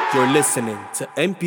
You're listening to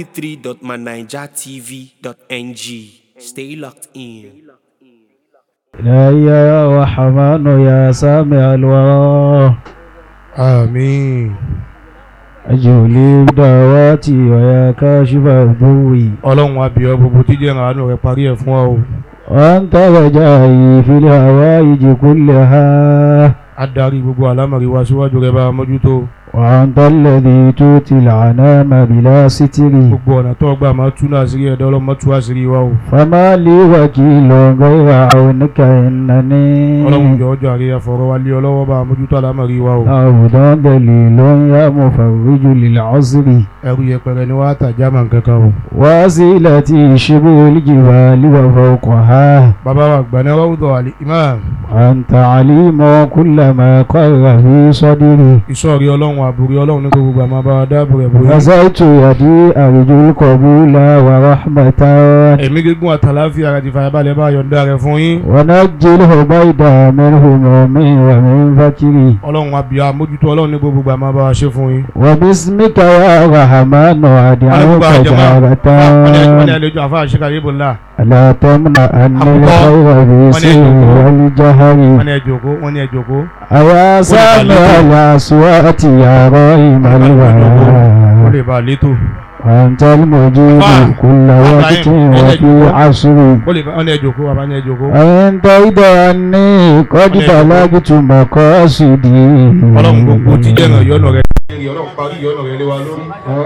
mp3.manijatv.ng. Stay locked in. إلهي يا رحمن يا سامع الورى àmín أجب لي بدعواتي ويا كاشف الضوء ọlọ́run abiyọ gbogbo tí jẹ́ ìrànlọ́ rẹ̀ parí ẹ̀ fún wa o وأنت رجائي في الهوائج كلها adarí gbogbo àlámọ̀rí wa síwájú rẹ̀ bá a mójútó وأنت الذي تؤتي العنام بلا ستر gbogbo ọ̀nà tó gbà máa tú náà sírí ẹ̀dá ọlọ́mọ tú àṣírí wa o فما لي وكيل غير عونك ọlọ́run إنني jọ ọjọ́ àríyá fọ̀rọ̀ wa lé ọlọ́wọ́ bá a mójútó àlámọ̀rí wa o عبد دليل يا مفرج للعذر ẹrú yẹpẹrẹ ni wàá tàjá màá kankan o وسيلتي شبه الجبال وفوقها bàbá wa gbà ní rọ́wùdọ̀ àlè imam أنت عليم كل ما قر في صدري ìsọ̀rí ọlọ́run àbúrí ọlọ́run ní gbogbo àmọ́ bá wa dáàbò rẹ̀ bóyá غزيت يدي أرجو القبول ورحمة ẹ̀mí gígùn àtàláfíà àti ìfàyàbalẹ̀ bá yọ̀ǹda rẹ̀ fún yín ونجي الهبيد من هموم ومن فكري ọlọ́run abiyọ àmójútó ọlọ́run ní gbogbo àmọ́ bá wa ṣe fún yín. وباسمك يا رحمن wọ́n ní gbogbo أدعوك àjọmọ́ wọ́n ní جارة àlejò àfa àṣekà yébò ńlá لا تمنع أن الخير في سر والجهر wọ́n ní ẹjọ́kó wọ́n ní ẹjọ́kó أيا سامع الأصوات يا رايم wọ́n الورى lè bá a létò أنت المجيب أفا. كل وقت أفا. وفي عصر wọ́n lè bá wọ́n ní ẹjọ́kó wọ́n ní ẹjọ́kó أنت إذا أني قد بلغت مقاصدي ọlọ́run gbogbo tí jẹ́ ìràn yọ̀nà rẹ̀ ọlọ́run parí yọ̀nà rẹ̀ lé wa lórí.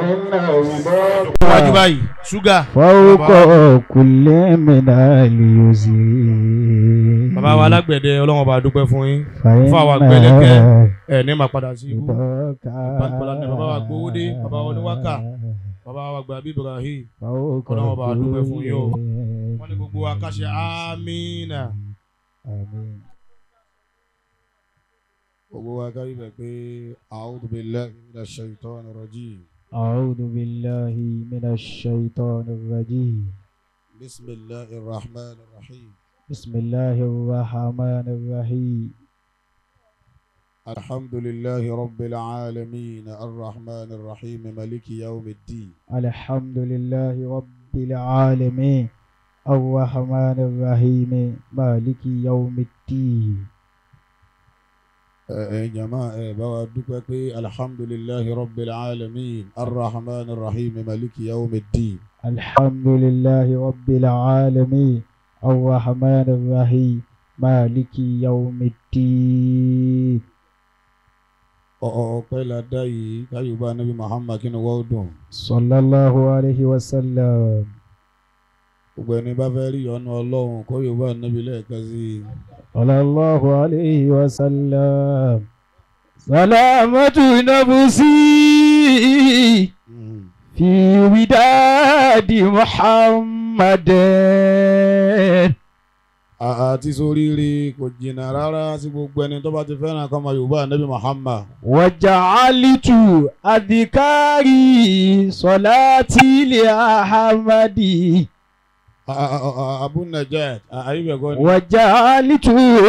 wájú báyìí ṣúgà فوق كل من اليسر bàbá wa alágbẹ̀dẹ ọlọ́run ọba dúpẹ́ fún yín fún àwọn àgbẹ̀lẹ̀kẹ́ ẹ̀ ní máa padà sí ibú bàbá wa gbowó dé bàbá wa oníwákà bàbá wa gbà bí Ibrahim ọlọ́run ọba dúpẹ́ fún yín o wọ́n ní gbogbo wa ká ṣe amínà gbogbo wa ká rí bẹ̀ pé a'udhu billahi minash shaitani rajim أعوذ بالله من الشيطان الرجيم bismillahir rahmanir rahim بسم الله الرحمن الرحيم الحمد لله رب العالمين الرحمن الرحيم مالك يوم الدين الحمد لله رب العالمين الرحمن الرحيم مالك يوم الدين ẹ jama ẹ bá wa dúpẹ́ pé alhamdulillahi rabbil alamin arrahman arrahim maliki yawmiddin الحمد لله رب العالمين الرحمن الرحيم مالك يوم الدين ọpẹ́ la dá yìí káyọ̀bá nabi muhammad kí ni wọ́n dùn صلى الله عليه وسلم gbogbo ẹni bá fẹ́ rí ọ̀nà ọlọ́run kó yorùbá nabi lẹ́ẹ̀kan sí i. صلى الله عليه وسلم سلامة نفسي في وداد محمد àti soríire kò jìnnà rárá sí gbogbo ẹni tó bá ti fẹ́ràn kọ́mọ yorùbá nabi muhammad. وجعلت أذكاري صلاتي لأحمد abu najat ayíbẹ̀kọ́ ni. وجعلت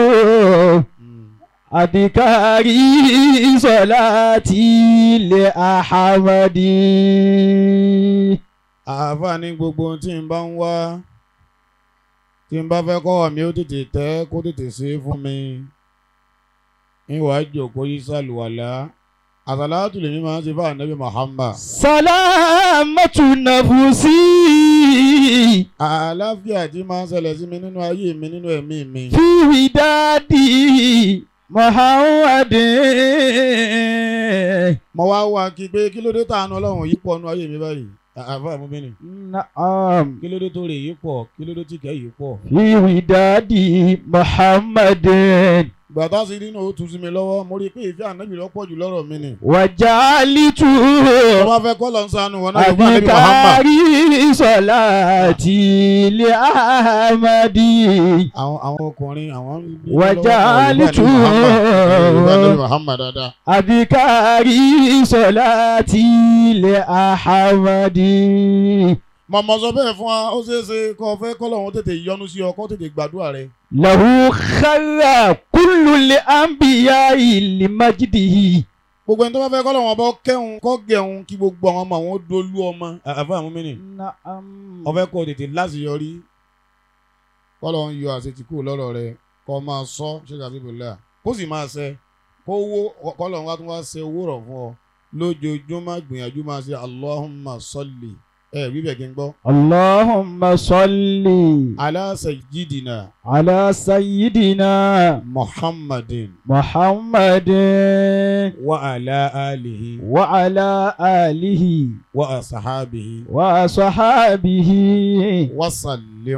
أذكاري صلاتي لأحمد àáfàá ní gbogbo ohun tí n bá ń wá tí n bá fẹ́ kọ́ mi ó tètè tẹ́ kó tètè ṣe é fún mi ìwà ìjòkó yìí sàlùwàlá àsàlátù lèmi máa ń ṣe fún ànábì Muhammad. سلامة نفسي àlàáfíà tí máa ń ṣẹlẹ̀ sí mi nínú ayé mi nínú ẹ̀mí mi. في وداد محمد mo wá wá kí pé kí ló dé tàánú ọlọ́run yìí pọ̀ nínú ayé mi báyìí àáfàá mú mi nì. نعم kí ló dé tó rè yìí pọ̀ kí ló dé tí kẹ́ yìí pọ̀. في وداد محمد ìgbà tá a sì rí náà ó tún sí mi lọ́wọ́ mo rí i pé ìfẹ́ ànábì lọ́pọ̀ jù lọ́rọ̀ mi nì. وجعلت tó bá fẹ́ kọ́ lọ ń sanu wọn náà yóò bá ànábì Muhammad. أذكاري صلاتي لأحمد àwọn àwọn ọkùnrin àwọn. وجعلت Muhammad Muhammad dáadáa. أذكاري صلاتي لأحمد mọ̀mọ́ sọ bẹ́ẹ̀ fún wa ó ṣeé ṣe kó o fẹ́ kọ́ lọ́wọ́ tètè yọ́nú sí ọ kó tètè gbàdúrà rẹ. له خر كل الأنبياء لمجده gbogbo ẹni tó bá fẹ́ kọ́ lọ́wọ́ bọ́ kẹ́hún kọ́ gẹ̀hún kí gbogbo àwọn ọmọ àwọn dolú ọmọ àfa àwọn mìíní نعم ọfẹ́ kó tètè láṣeyọrí kọ́ lọ́wọ́ ń yọ àṣetìkú lọ́rọ̀ rẹ kọ́ máa sọ ṣé kàbí bòlá kó sì máa ṣe kó wó kọ́ lọ́wọ́ wá tún wá ṣe owó rọ̀ fún ọ lójoojúmọ́ gbìyànjú máa ṣe Allahumma salli ẹ bíbẹ̀ kí n gbọ́ اللهم صل ala sayyidina على سيدنا Muhammadin محمد wa ala alihi وعلى آله wa asahabihi وصحابه wa sallim.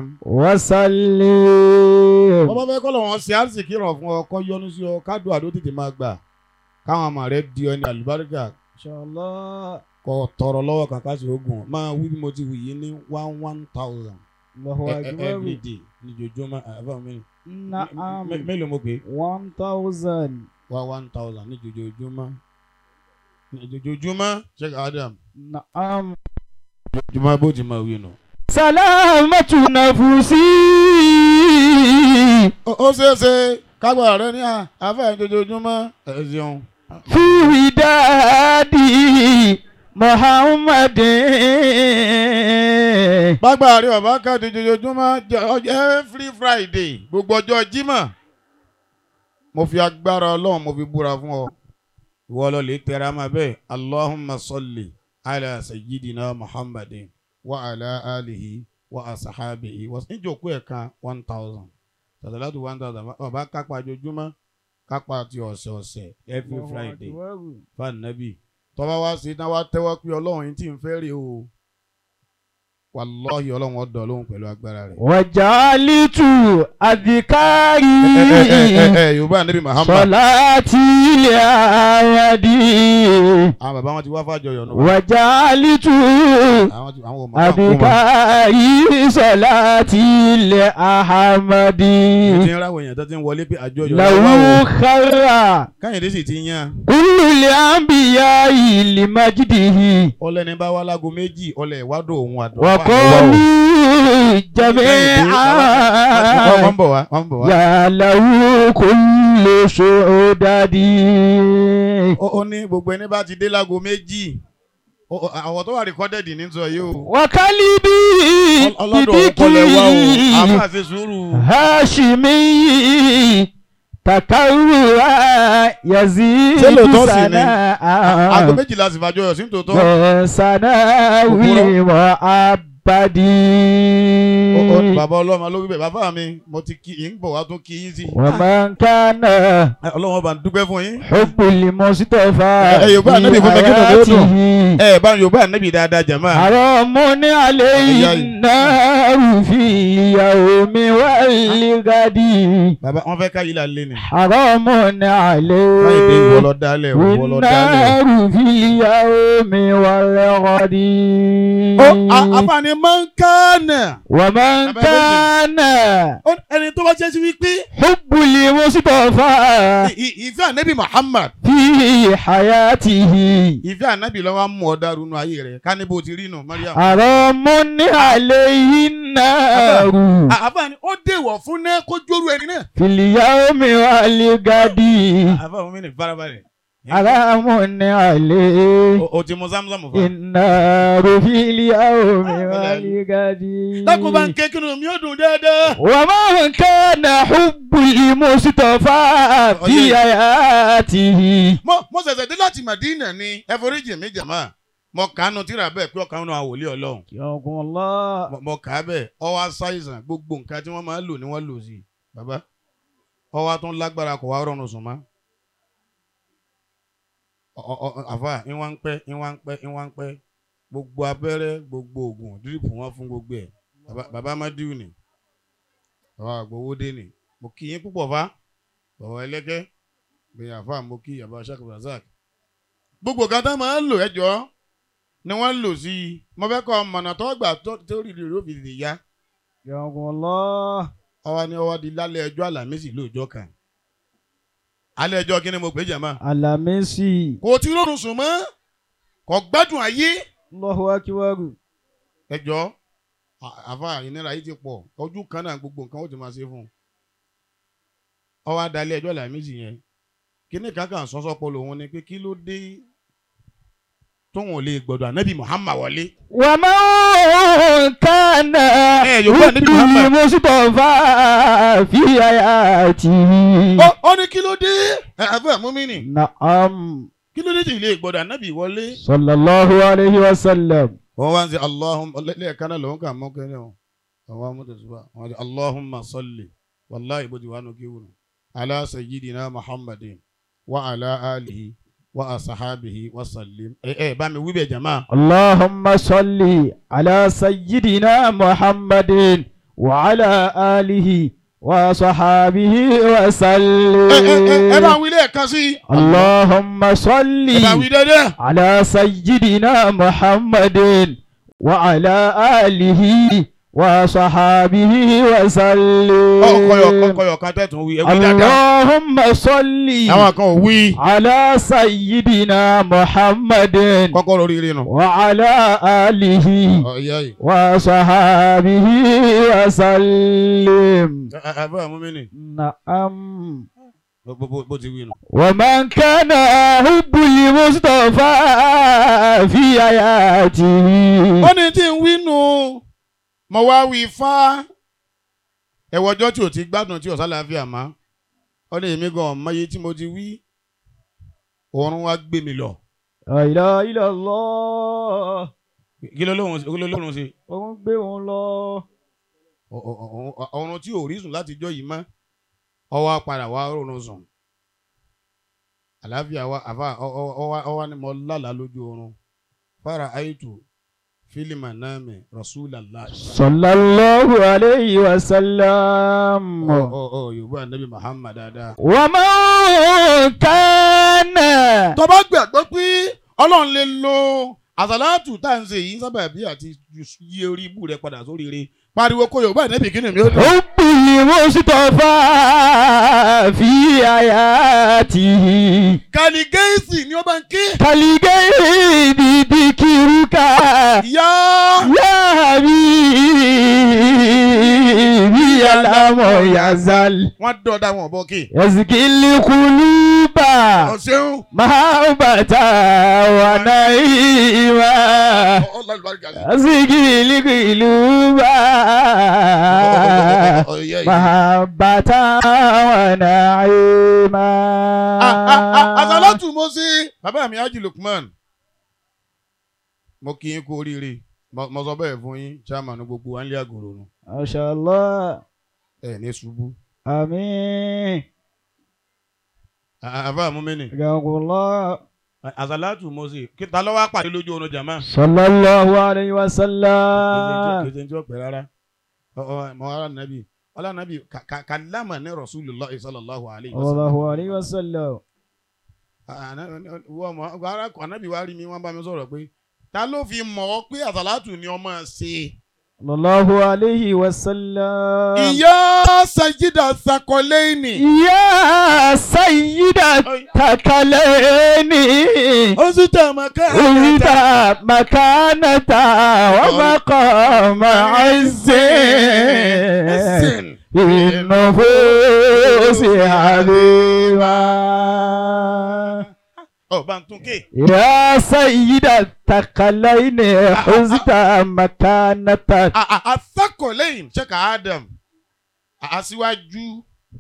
وسلم bọ́bá fẹ́ kọ́ lọ́wọ́ ṣe àrísìkí rọ̀ fún ọ kọ́ yọnu sí ọ kádùn àdó tètè máa gbà káwọn ọmọ rẹ di ọ ní àlùbáríkà إن شاء الله kọ tọrọ lọ́wọ́ kàkà sí ogun máa wí bí mo ti wù yí ní one one thousand الله every أكبر day níjojúmọ́ àbá mi نعم mélòó mo pè é one thousand wá one thousand níjojúmọ́ níjojúmọ́ check Adam نعم jùmọ̀ bó ti máa wí nù. سلامة نفسي ó ṣeé ṣe kágbà rẹ ní àfẹ́ níjojúmọ́ ẹ ṣeun. في ودادي محمد bágbà rí ọba káàdì jojoojúmọ́ jẹ- ọjọ́ every friday gbogbo ọjọ́ jímọ̀ mo fi agbára ọlọ́run mo fi búra fún ọ ìwọ lọ lè tẹra máa bẹ́ẹ̀ allahumma salli ala sayyidina muhammadin wa ala alihi wa asahabihi wa níjòkó ẹ̀ka one thousand tàtàlátù one thousand ọba kápá ojoojúmọ́ kápá ti ọ̀sẹ̀ ọ̀sẹ̀ every friday fanabi tọ́ba wá sí náà wá tẹ́wọ́ pé ọlọ́run yìí tí ń fẹ́ rè o wàlọ́ọ̀hì ọlọ́run ọ̀dọ̀ lóhùn pẹ̀lú agbára rẹ̀. وجعلت ẹ ẹ ẹ أذكاري ẹ yorùbá níbi mahama صلاتي لأودي àwọn bàbá wọn ti wá fàjọyọ̀ nù. وجعلت àwọn ti àwọn ò mọ̀ káàkó mọ̀. أذكاري صلاتي لأحمدي ti ń ráwọ̀ èèyàn tó ti ń wọlé pé àjọyọ̀ له lọ́wọ́ o. خير káyọ̀dé sì ti yan كل الأنبياء لمجده ọlẹ́ni bá wá lágo méjì ọlẹ̀ ìwádùn òun àdùn. وقالوا جميعا wọ́n ń bọ̀ wá wọ́n ń bọ̀ wá. يا له كل سعددي ó ó ní gbogbo ẹni bá ti dé lágo méjì ó- ó- àwọn tó wà rìkọ́dẹ̀dì ní sọ yìí o. وكلبي ọlọ́dọ̀ òun kọlẹ̀ wá o بديكي àbá ṣe sùúrù. هاشمي تكرر يزيد Ṣé lóòótọ́ sì ni? سناء aago méjìlá sì fàjọyọ̀ sí tòótọ́. سناوي وعبدي Ó- ó- bàbá ọlọ́mọ ló wí bẹ́ẹ̀ bàbá mi mo ti kí yín bọ̀ wá tún kí yín sí. ومن كان ọlọ́wọ́n bá ń dúpẹ́ fún yín. حب المصطفى ẹ- ẹ Yorùbá Ànábì fún mi kí ló dé dùn? حياته ẹ bá yorùbá ànábì dáadáa jàmá. حرام عليه Ìyá yìí. النار في اليوم والغد bàbá wọn fẹ́ ká yìí là lé ni. حرام báyìí dé ìwọ عليه lọ dálẹ̀ ìwọ lọ dálẹ̀. والنار في اليوم والغد ó a- àfààní máa ń kánà. ومن Bàbá كان Ó ní ẹni tó bá jẹ́ sí wípé حب المصطفى ì- ì- ìfẹ́ ànábì Muhammad في حياته ìfẹ́ ànábì lọ́wọ́ mú ọ dàrú nu ayé rẹ̀ ká ní bó ti rí nù Mariam. حرام عليه النار À- àfààní ó dèwọ̀ fún náà kó jóru ẹni náà. في اليوم والغد àfààní mi ní farabalẹ̀. حرام عليه O- o ti mu zamzam fún wa. النار في اليوم والغد dákun bá ń ké kí ni mi ò dùn dáadáa. ومن كان حب المصطفى في حياته mo mo ṣẹ̀ṣẹ̀ dé láti Madina ni ẹ foríjì mi jàmá mo kàánu tíra bẹ́ẹ̀ pé ọkàn náà wòlíì Ọlọ́run يوم الله Mo- mo kà á bẹ́ẹ̀ ọwọ́ aṣáìsàn gbogbo nǹkan tí wọ́n máa ń lò ni wọ́n lò sí i bàbá ọwọ́ atún lágbára kò wá rọrùn sùn mọ́ Ọ- ọ- ọ- àfà ìwọ̀n ń pẹ́ ìwọ̀n ń pẹ́ ìwọ̀n ń pẹ́ gbogbo abẹ́rẹ́ gbogbo oògùn dírípù wọn fún gbogbo ẹ̀ Bàbá- bàbá Mádìú ni bàbá àgbowódé ni mo kí yín púpọ̀ fa bàbá ẹlẹ́gẹ́ bẹ́ẹ̀ àfà mo kí bàbá Sheikh Razak gbogbo kan tá máa ń lò ẹjọ́ ni wọ́n ń lò sí i mo fẹ́ kọ́ mọ̀nà tó gbà tó tó rí rí rí òfin yá يوم الله ọwọ́ ni ọwọ́ di lálẹ́ ẹjọ́ àlàmísì lóòjọ́ kan alẹ́ ẹjọ́ kí ni mo pè é jàmá alamisi kò tí rọrùn sùn mọ́ kò gbádùn ayé Allahu akbar ẹjọ́ à- àfa ìnira yìí ti pọ̀ ojú kan náà gbogbo nǹkan ó ti máa ṣe fún un ọwọ́ adalẹ́ ẹjọ́ àlàmísì yẹn kíní kankan sọ́sọ́pọ̀ lòun ni pé kí ló dé tóun ò lè gbọ́dọ̀ ànábì Muhammad wọlé. ومن كان Eh, Yorùbá níbi Muhammad. المصطفى في حياته ó ó ní kí ló dé ẹ àbẹ́ múmínì نعم kí ló dé tí ilé gbọ́dọ̀ ànábì wọlé. صلى الله عليه وسلم wọ́n wá ń sẹ́ Allahumma lẹ́ẹ̀kan náà lòun kà mọ́ kẹ́rin o àwọn amúdùsùbà wọ́n sẹ́ Allahumma salli wàláhì bó ti wà nù kí wùnú ala sayyidina Muhammadin wa ala alihi wa asahabihi wa sallim. ẹ ẹ bá mi wí bẹ́ẹ̀ jama. اللهم صل على سيدنا محمد وعلى آله وصحابه وسلم ẹ ẹ ẹ ẹ bá wí lẹ́ẹ̀kan sí. اللهم صل ẹ bá wí dédé. على سيدنا محمد وعلى آله وصحابه وسلم ọkọyọ ọkọyọ kan tẹ̀tún wí ẹ wí dáadáa. اللهم صل àwọn kan ò wí. على سيدنا محمد kọ́kọ́ lórí ire nù. وعلى آله ọ̀yá yìí. وصحابه وسلم ẹ ẹ ẹ bá mú mi nì. نعم bó bó bó ti wí nù. ومن كان حب المصطفى في حياته ó ní tí ń wí nù mo wá wí fá ẹwọ ọjọ́ tí ò ti gbádùn tí ò sálàáfíà má ó ní èmi gan ọmọye tí mo ti wí oorun wá gbé mi lọ لا إله إلا الله kí ló lóhùn kí ló lóhùn sí òun gbé òun lọ. Ọ- ọ- ọ- ọrùn tí ò rí sùn láti jọ yìí mọ́ ọwọ́ padà wá rọrùn sùn àlàáfíà wa àfa ọwọ́ ni mo lálàá lójú oorun fara aitu fílímà náà mi rasulallah صلى الله عليه وسلم ọ ọ ọ yorùbá nabi muhammad dáadáa. ومن كان tó bá gbàgbọ́ pé ọlọ́run lè lo àsàlátù tá à ń ṣe yìí sábà bí àti yí orí ibú rẹ padà sórí ire pariwo kó yorùbá ìnẹ́bì kí ni mi ó dùn. حب المصطفى في حياته kàní gẹ́ẹ̀sì ni ó bá ń ké. كالغيب ذكرك yá يا حبيبي لم يزل wọ́n dọ̀dá wọn bọ́ kí. يزكي القلوب ọ̀sẹ̀hún. محبة ونعيما يزكي القلوب محبة ونعيما àsàlátù mo ṣe bàbá mi Haji Lukman mo kí yín kú oríire mo mo sọ bẹ́ẹ̀ fún yín chairman gbogbo wa ń lé àgòrò nù ما شاء الله ẹ̀ ní ṣubú. آمين àbá àmúmẹ́nì حياكم الله àsàlátù mo ṣe kí ta ló wá pàdé lójú oorun jàmá. صلى الله عليه وسلم kìí ṣe ọpẹ rárá mọ ara nàbì ọlá nàbì kàlámà ní rasulillah sallallahu alayhi wa sallam. الله عليه وسلم wọ́n mọ ara ànábì wa rí mi wọ́n bá mi sọ̀rọ̀ pé ta ló fi mọ̀ ọ́ pé àsàlátù ni ọmọ ṣe. صلى الله عليه وسلم ìyá sajida sakọlẹ́ẹ̀nì. يا سيدة تكليني ó sì tẹ̀ mọ́ ká. أنت مكانة ومقام عز في النفوس حبيبا ọ̀ bá ń tún ké. يا سيدة الثقلين حزت مكانة asakọlẹ́yìn ṣẹ́ka adam aṣíwájú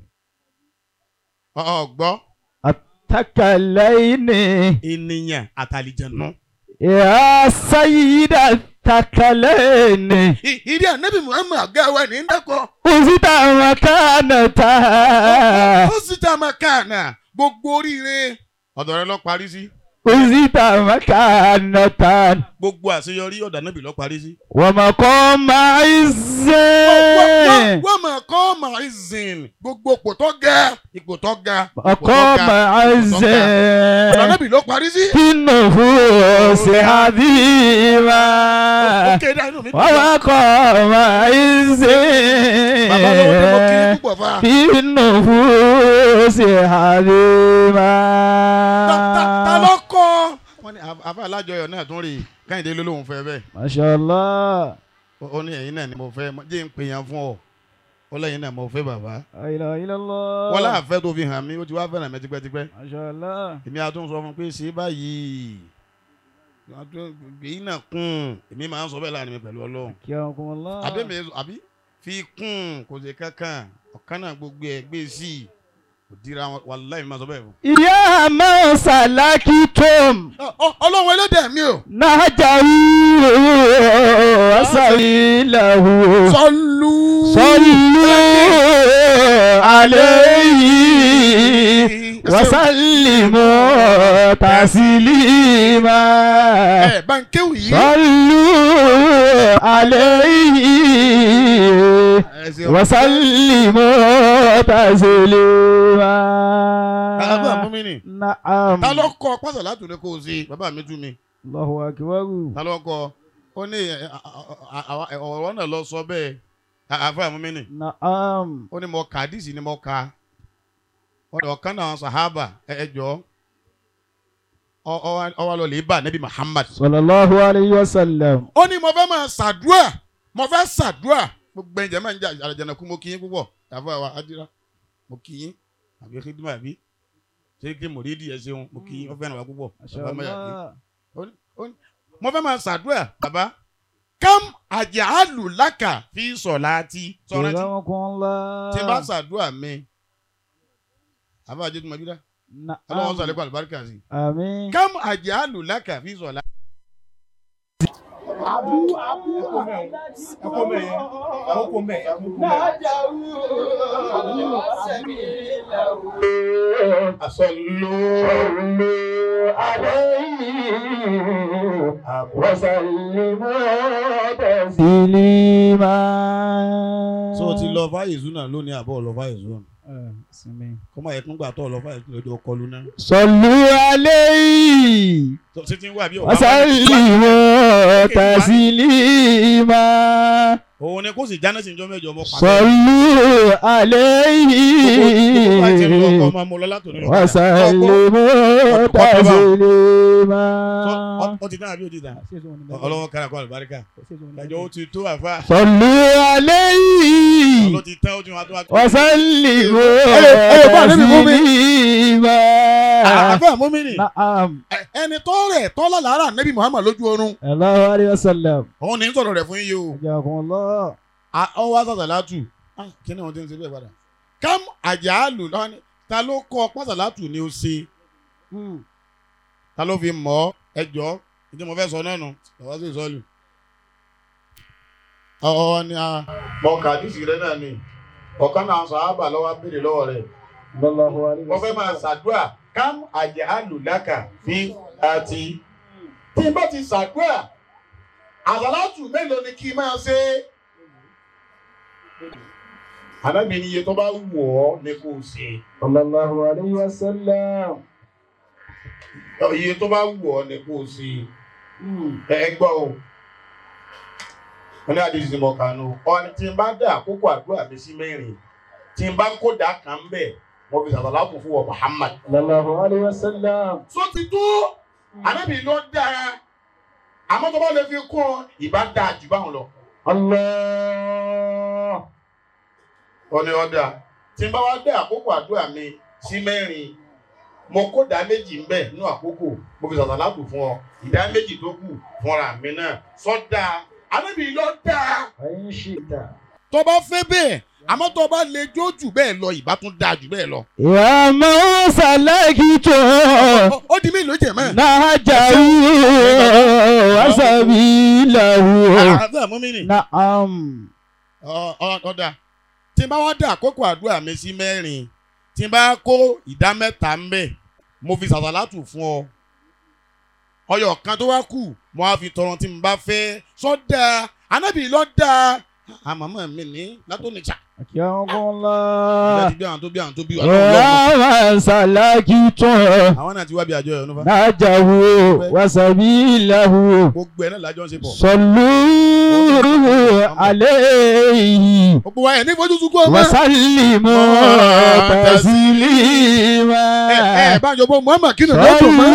ọ̀gbọ́ الثقلين ènìyàn àtàlìjẹ̀nù. يا سيدة الثقلين ìdí ànábì muhammed àgáwá ní dẹ́kọ̀. حزت مكانة ó sì tá a máa káànà gbogbo oríire ọ̀dọ̀ rẹ lọ parí sí حزت مكانة gbogbo àṣeyọrí ọ̀dọ̀ ànábì lọ parí sí. ومقام عز wọ́n mọ̀ kọ́ maizin gbogbo ipò tó ga ipò tó ga ipò tó مقام ga عز ọ̀dọ̀ ànábì lọ parí sí. في النفوس حبيبا ó kéde inú mi dùn. ومقام عز bàbá lọ́wọ́ tí mo kiri púpọ̀ fa. في النفوس حبيبا Ta- ta- ta ló kọ́. wọ́n ní àf- àfa alájọyọ̀ náà tún rí i káyìndé ló lóun fẹ́ bẹ́ẹ̀ ما شاء الله Ó- ó ní ẹ̀yin náà ni mo fẹ́ mọ- jẹ́ ń pè yàn fún ọ ọlẹ́yin náà mo fẹ́ bàbá La ilaha illallah. wọ́n láàfẹ́ tó fi hàn mí ó ti wá fẹ́ràn mi tipẹ́tipẹ́ Masha Allah. èmi àtún sọ fún pé ṣe báyìí èyí náà kún èmi máa ń sọ bẹ́ẹ̀ láàrin mi pẹ̀lú ọlọ́run Akramakumullah. àbẹ́mi àbí fi kún kò sí kankan ọ̀kan náà gbogbo ẹ̀ gbé sí i kò dira wọn wàláhì mi máa sọ bẹ́ẹ̀ fún. Ya man salakitum Ọ- ọ- ọlọ́run ẹlẹ́dẹ̀ mi o. nahajahu wasabilahu. sọlú. صلوا عليه وسلموا تسليما ẹ bá ń kéwì yìí. صلوا عليه ẹ ṣeun. وسلموا تسليما bàbá fún mi nì. نعم ta ló kọ pásá látò ní kó o ṣe bàbá mi tú mi. الله أكبر ta ló kọ ó ní ẹ, ẹ, ẹ, ẹ, ọ̀rọ̀ náà lọ sọ bẹ́ẹ̀ àfẹ́ àmú mi nì. نعم ó ní mo kà díìsì ni mo kà ọ̀dọ̀ ọ̀kan náà sàhábà ẹ ẹ jọ ọ- ọ wá- ọ wá lọ lè bá nẹ́bí Muhammad. صلى الله عليه وسلم ó ní mo fẹ́ máa ṣàdúrà mo fẹ́ ṣàdúrà gbogbo ẹ̀jẹ̀ máa ń jà àjànàkú mo kí yín púpọ̀ àfọ àwa adira mo kí yín àbí kíndìmọ̀ àbí ṣé kí mòrídì ẹ ṣeun mo kí yín ó fẹ́ràn wa púpọ̀ ما شاء bàbá mọ̀ yàgbé. الله Ó ní- ó ní- mo fẹ́ máa ṣàdúrà bàbá kam àjàálù lákà fi sọ̀láàtì sọ̀rọ̀ tí جزاكم الله tí n bá ṣàdúrà mi àbá àjẹ tó máa bí dá ọlọ́wọ́n نعم sàlékún àlùbáríkà sí آمين kam àjàálù lákà fi sọ̀láàtì. صلوا عليه وسلموا تسليما so ti lọ fáyé zuna lónìí àbọ̀ lọ fáyé zuna آه، سمين. kọ́mọ yẹ kúngbà tó lọ fáyé zuna lọ́jọ́ kọlu náà. صلوا عليه So, ṣé ti ń wá bí ọ̀gá وسلموا تسليما òun ni kó sì jáná sí ìjọ mẹ́jọ mọ́ pàdé. صلوا Gbogbo àti ìlú ọkọ̀ عليه máa mú lọ látòní lọ. وسلموا تسليما Ọ ti tán àbí ó ti tán? Ọlọ́wọ́ kára kọ́ àlùbáríkà. Ìdájọ́ ó ti tó àfa. صلوا عليه Ọlọ́ ti tán ó ti wá tó wá. وسلموا Ẹ- ẹ bá níbi mú mi. تسليما Àfẹ́ àmúmínì. نعم Ẹni tó rẹ̀ tọ́lá lára Nẹ́bí Muhammad lójú oorun. الله عليه وسلم Òun ní ń sọ̀rọ̀ rẹ̀ fún yíyí o. حياكم الله Ọ wá sàṣàlátù. Kí ni wọ́n ti ń ṣe bẹ́ẹ̀ padà? Kam àjálù lọ́wọ́ ni ta ló kọ́ pásàlátù ni ó ṣe? Ta ló fi mọ̀ ọ́? Ẹ jọ́ ìdí mo fẹ́ sọ náà nù. Bàbá sì sọ́ọ̀lù. Ọ̀ọ́ ni a. Mọ kàdísì rẹ náà ni. Ọ̀kan náà sọ ábà lọ́wọ́ béèrè lọ́wọ́ rẹ̀. الله عليه Mo fẹ́ máa ṣàdúrà kam àjálù lákà fi àti. Tí n bá ti ṣàdúrà, àsàlátù mélòó ni kí n máa ṣe? Ànábì ni iye tó bá wù ọ́ ni kò ṣe. صلى الله عليه وسلم Iye tó bá wù ọ́ ni kò ṣe. Ẹ ẹ gbọ́ o. Wọ́n ní àdéhùn sí mọ̀kànú. Ọ̀ni tí n bá dá àkókò àdúrà mi sí mẹ́rin. Tí n bá kódà kan bẹ̀, mo fi ṣàṣàlátù fún wa Muhammad. صلى الله عليه وسلم Sọ ti tó. Ànábì ló dáa. Àmọ́ tó bá lè fi kún ọ, ìbá dáa jù báwọn lọ. الله Ó ní ọ̀dà. Tí n bá wá dá àkókò àdúrà mi sí mẹ́rin, mo kódà méjì ń bẹ̀ nínú àkókò. Mo fi ṣàṣàlátù fún ọ. Ìdá méjì tó kù fúnra mi náà. Sọ dáa. Ànábì ló dáa. فإن شئت tó bá fẹ́ bẹ́ẹ̀ àmọ́ tó bá lè jó jù bẹ́ẹ̀ lọ ìbá tún dáa jù bẹ́ẹ̀ lọ. يا من سلكت Ó- ó di mélòó jẹ̀ mọ́. نهجه وسبيله àbẹ́ mú mi nì. نعم Ọ- ọ- ọ̀dà tí n bá wá dá àkókò àdúrà mi sí mẹ́rin tí n bá kó ìdá mẹ́ta ń bẹ̀ mo fi sàṣàlátù fún ọ. ọyọ kan tó wá kù mo á fi tọrọ tí n bá fẹ́ sọ́dà anábì lọ́ dáa àmọ́mọ́ mi ní látòníjà. أكرمكم ìgbà الله tí bí àwọn tó bí àwọn tó bí wà lọ́wọ́ lọ́wọ́. يا من سلكت àwọn náà ti wá bí àjọ ẹ̀ ọ̀nùfà. نهجه وسبيله gbogbo ẹ̀ náà lájọ́ ń ṣe pọ̀. صلوا عليه gbogbo wa ẹ̀ ní fojú sunkún ọmọ. وسلموا تسليما ẹ ẹ bá jọ bọ muhammed kí ni lọ́dún mọ́.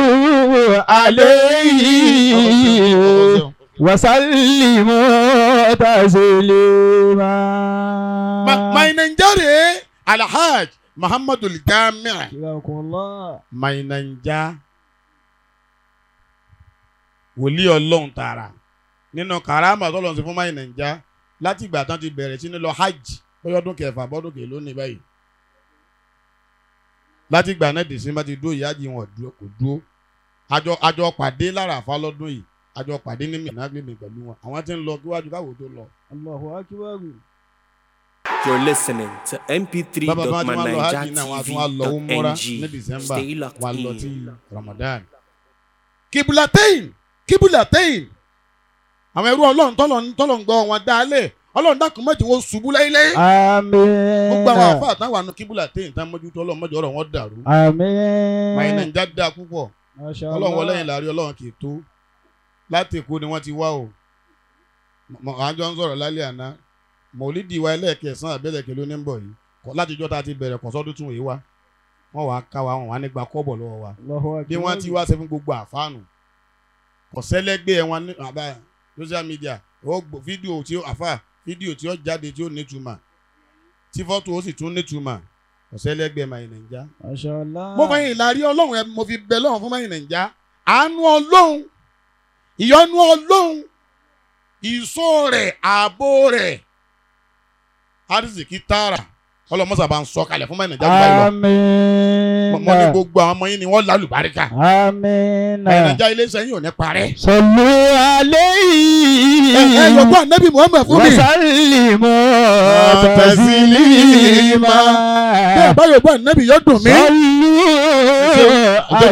صلوا عليه وسلموا تسليما Ma- my Nigeria alhaj muhammadu jami حياكم الله my Naija wòlíì ọlọ́run tààrà nínú karama tọ́lọ́run sí fún my Naija láti ìgbà tán ti bẹ̀rẹ̀ sí ní lọ hajj bóyá ọdún kẹfà bọ́dún kẹ lónìí báyìí láti ìgbà náà dèsí bá ti dúró ìyá yìí wọn dúró- kò dúró àjọ àjọ pàdé lára àfa lọ́dún yìí àjọ pàdé ní mìíràn gbèmí pẹ̀lú wọn àwọn tí ń lọ kíwájú káwọ́ tó lọ. الله أكبر You're listening to bàbá bá ti máa lọ hajj náà wọn a tún wá lọ umura ní mp3.manijatv.ng. december Stay locked wọn a lọ in. sí ramadan. kibulatein kibulatein àwọn ẹrú ọlọ́run tọ́lọ̀ ń tọ́lọ̀ ń gbọ́ wọn dálẹ̀ ọlọ́run dákun mọ́jú wọn ṣubú láíláí. gbogbo àwọn آمين àfa àtàwọn àna kibulatein tá mójútó ọlọ́run mọ́jú ọ̀rọ̀ wọn dàrú. آمين màá nàìjíríà dáa púpọ̀ ما شاء ọlọ́run wọlé yìí الله láàrin ọlọ́run kì í tó láti èkó ni wọ́n ti wá o Mọ- àwọn jọ ń sọ̀rọ̀ lálẹ́ àná mọ̀lídìí wa ẹlẹ́ẹ̀kẹsán àbẹ̀lẹ̀kẹ ló ní ń bọ̀ yìí kọ́ látijọ́ tá a ti bẹ̀rẹ̀ kọ́sọ́dún tún yìí wá wọ́n wàá ká wa wọ́n wàá nígbà kọ́bọ̀ lọ́wọ́ wa الله أكبر bí wọ́n ti wá ṣe fún gbogbo àfáànù kọ̀sẹ́lẹ́gbẹ́ wọn ní àbá social media ó gbọ́ fídíò tí ó àfà fídíò tí ó jáde tí ó nítumọ̀ tí fọ́tò ó sì tún nítumọ̀ kọ̀sẹ́lẹ́gbẹ́ máa nàìjà. ما شاء الله mo fẹ́ ìlàrí ọlọ́run ẹ mo fi bẹ lọ́run fún máa nàìjà àánú ọlọ́run ìyọ́nú ọlọ́run ìṣó rẹ̀ ààbò rẹ̀ arizikì tààrà ọlọ́mọ́sà bá ń sọ kalẹ̀ fún máa nàìjà gbà yìí lọ آمين mo ní gbogbo àwọn ọmọ yín ni wọ́n lálùbáríkà آمين nàìjà iléeṣẹ́ yín ò ní parẹ́. صلوا ẹ ẹ عليه yọgbọ́n anabi muhammed fún mi. وسلموا تسليما. تسليما bẹ́ẹ̀ bá yọgbọ́n anabi yóò dùn mí. صلوا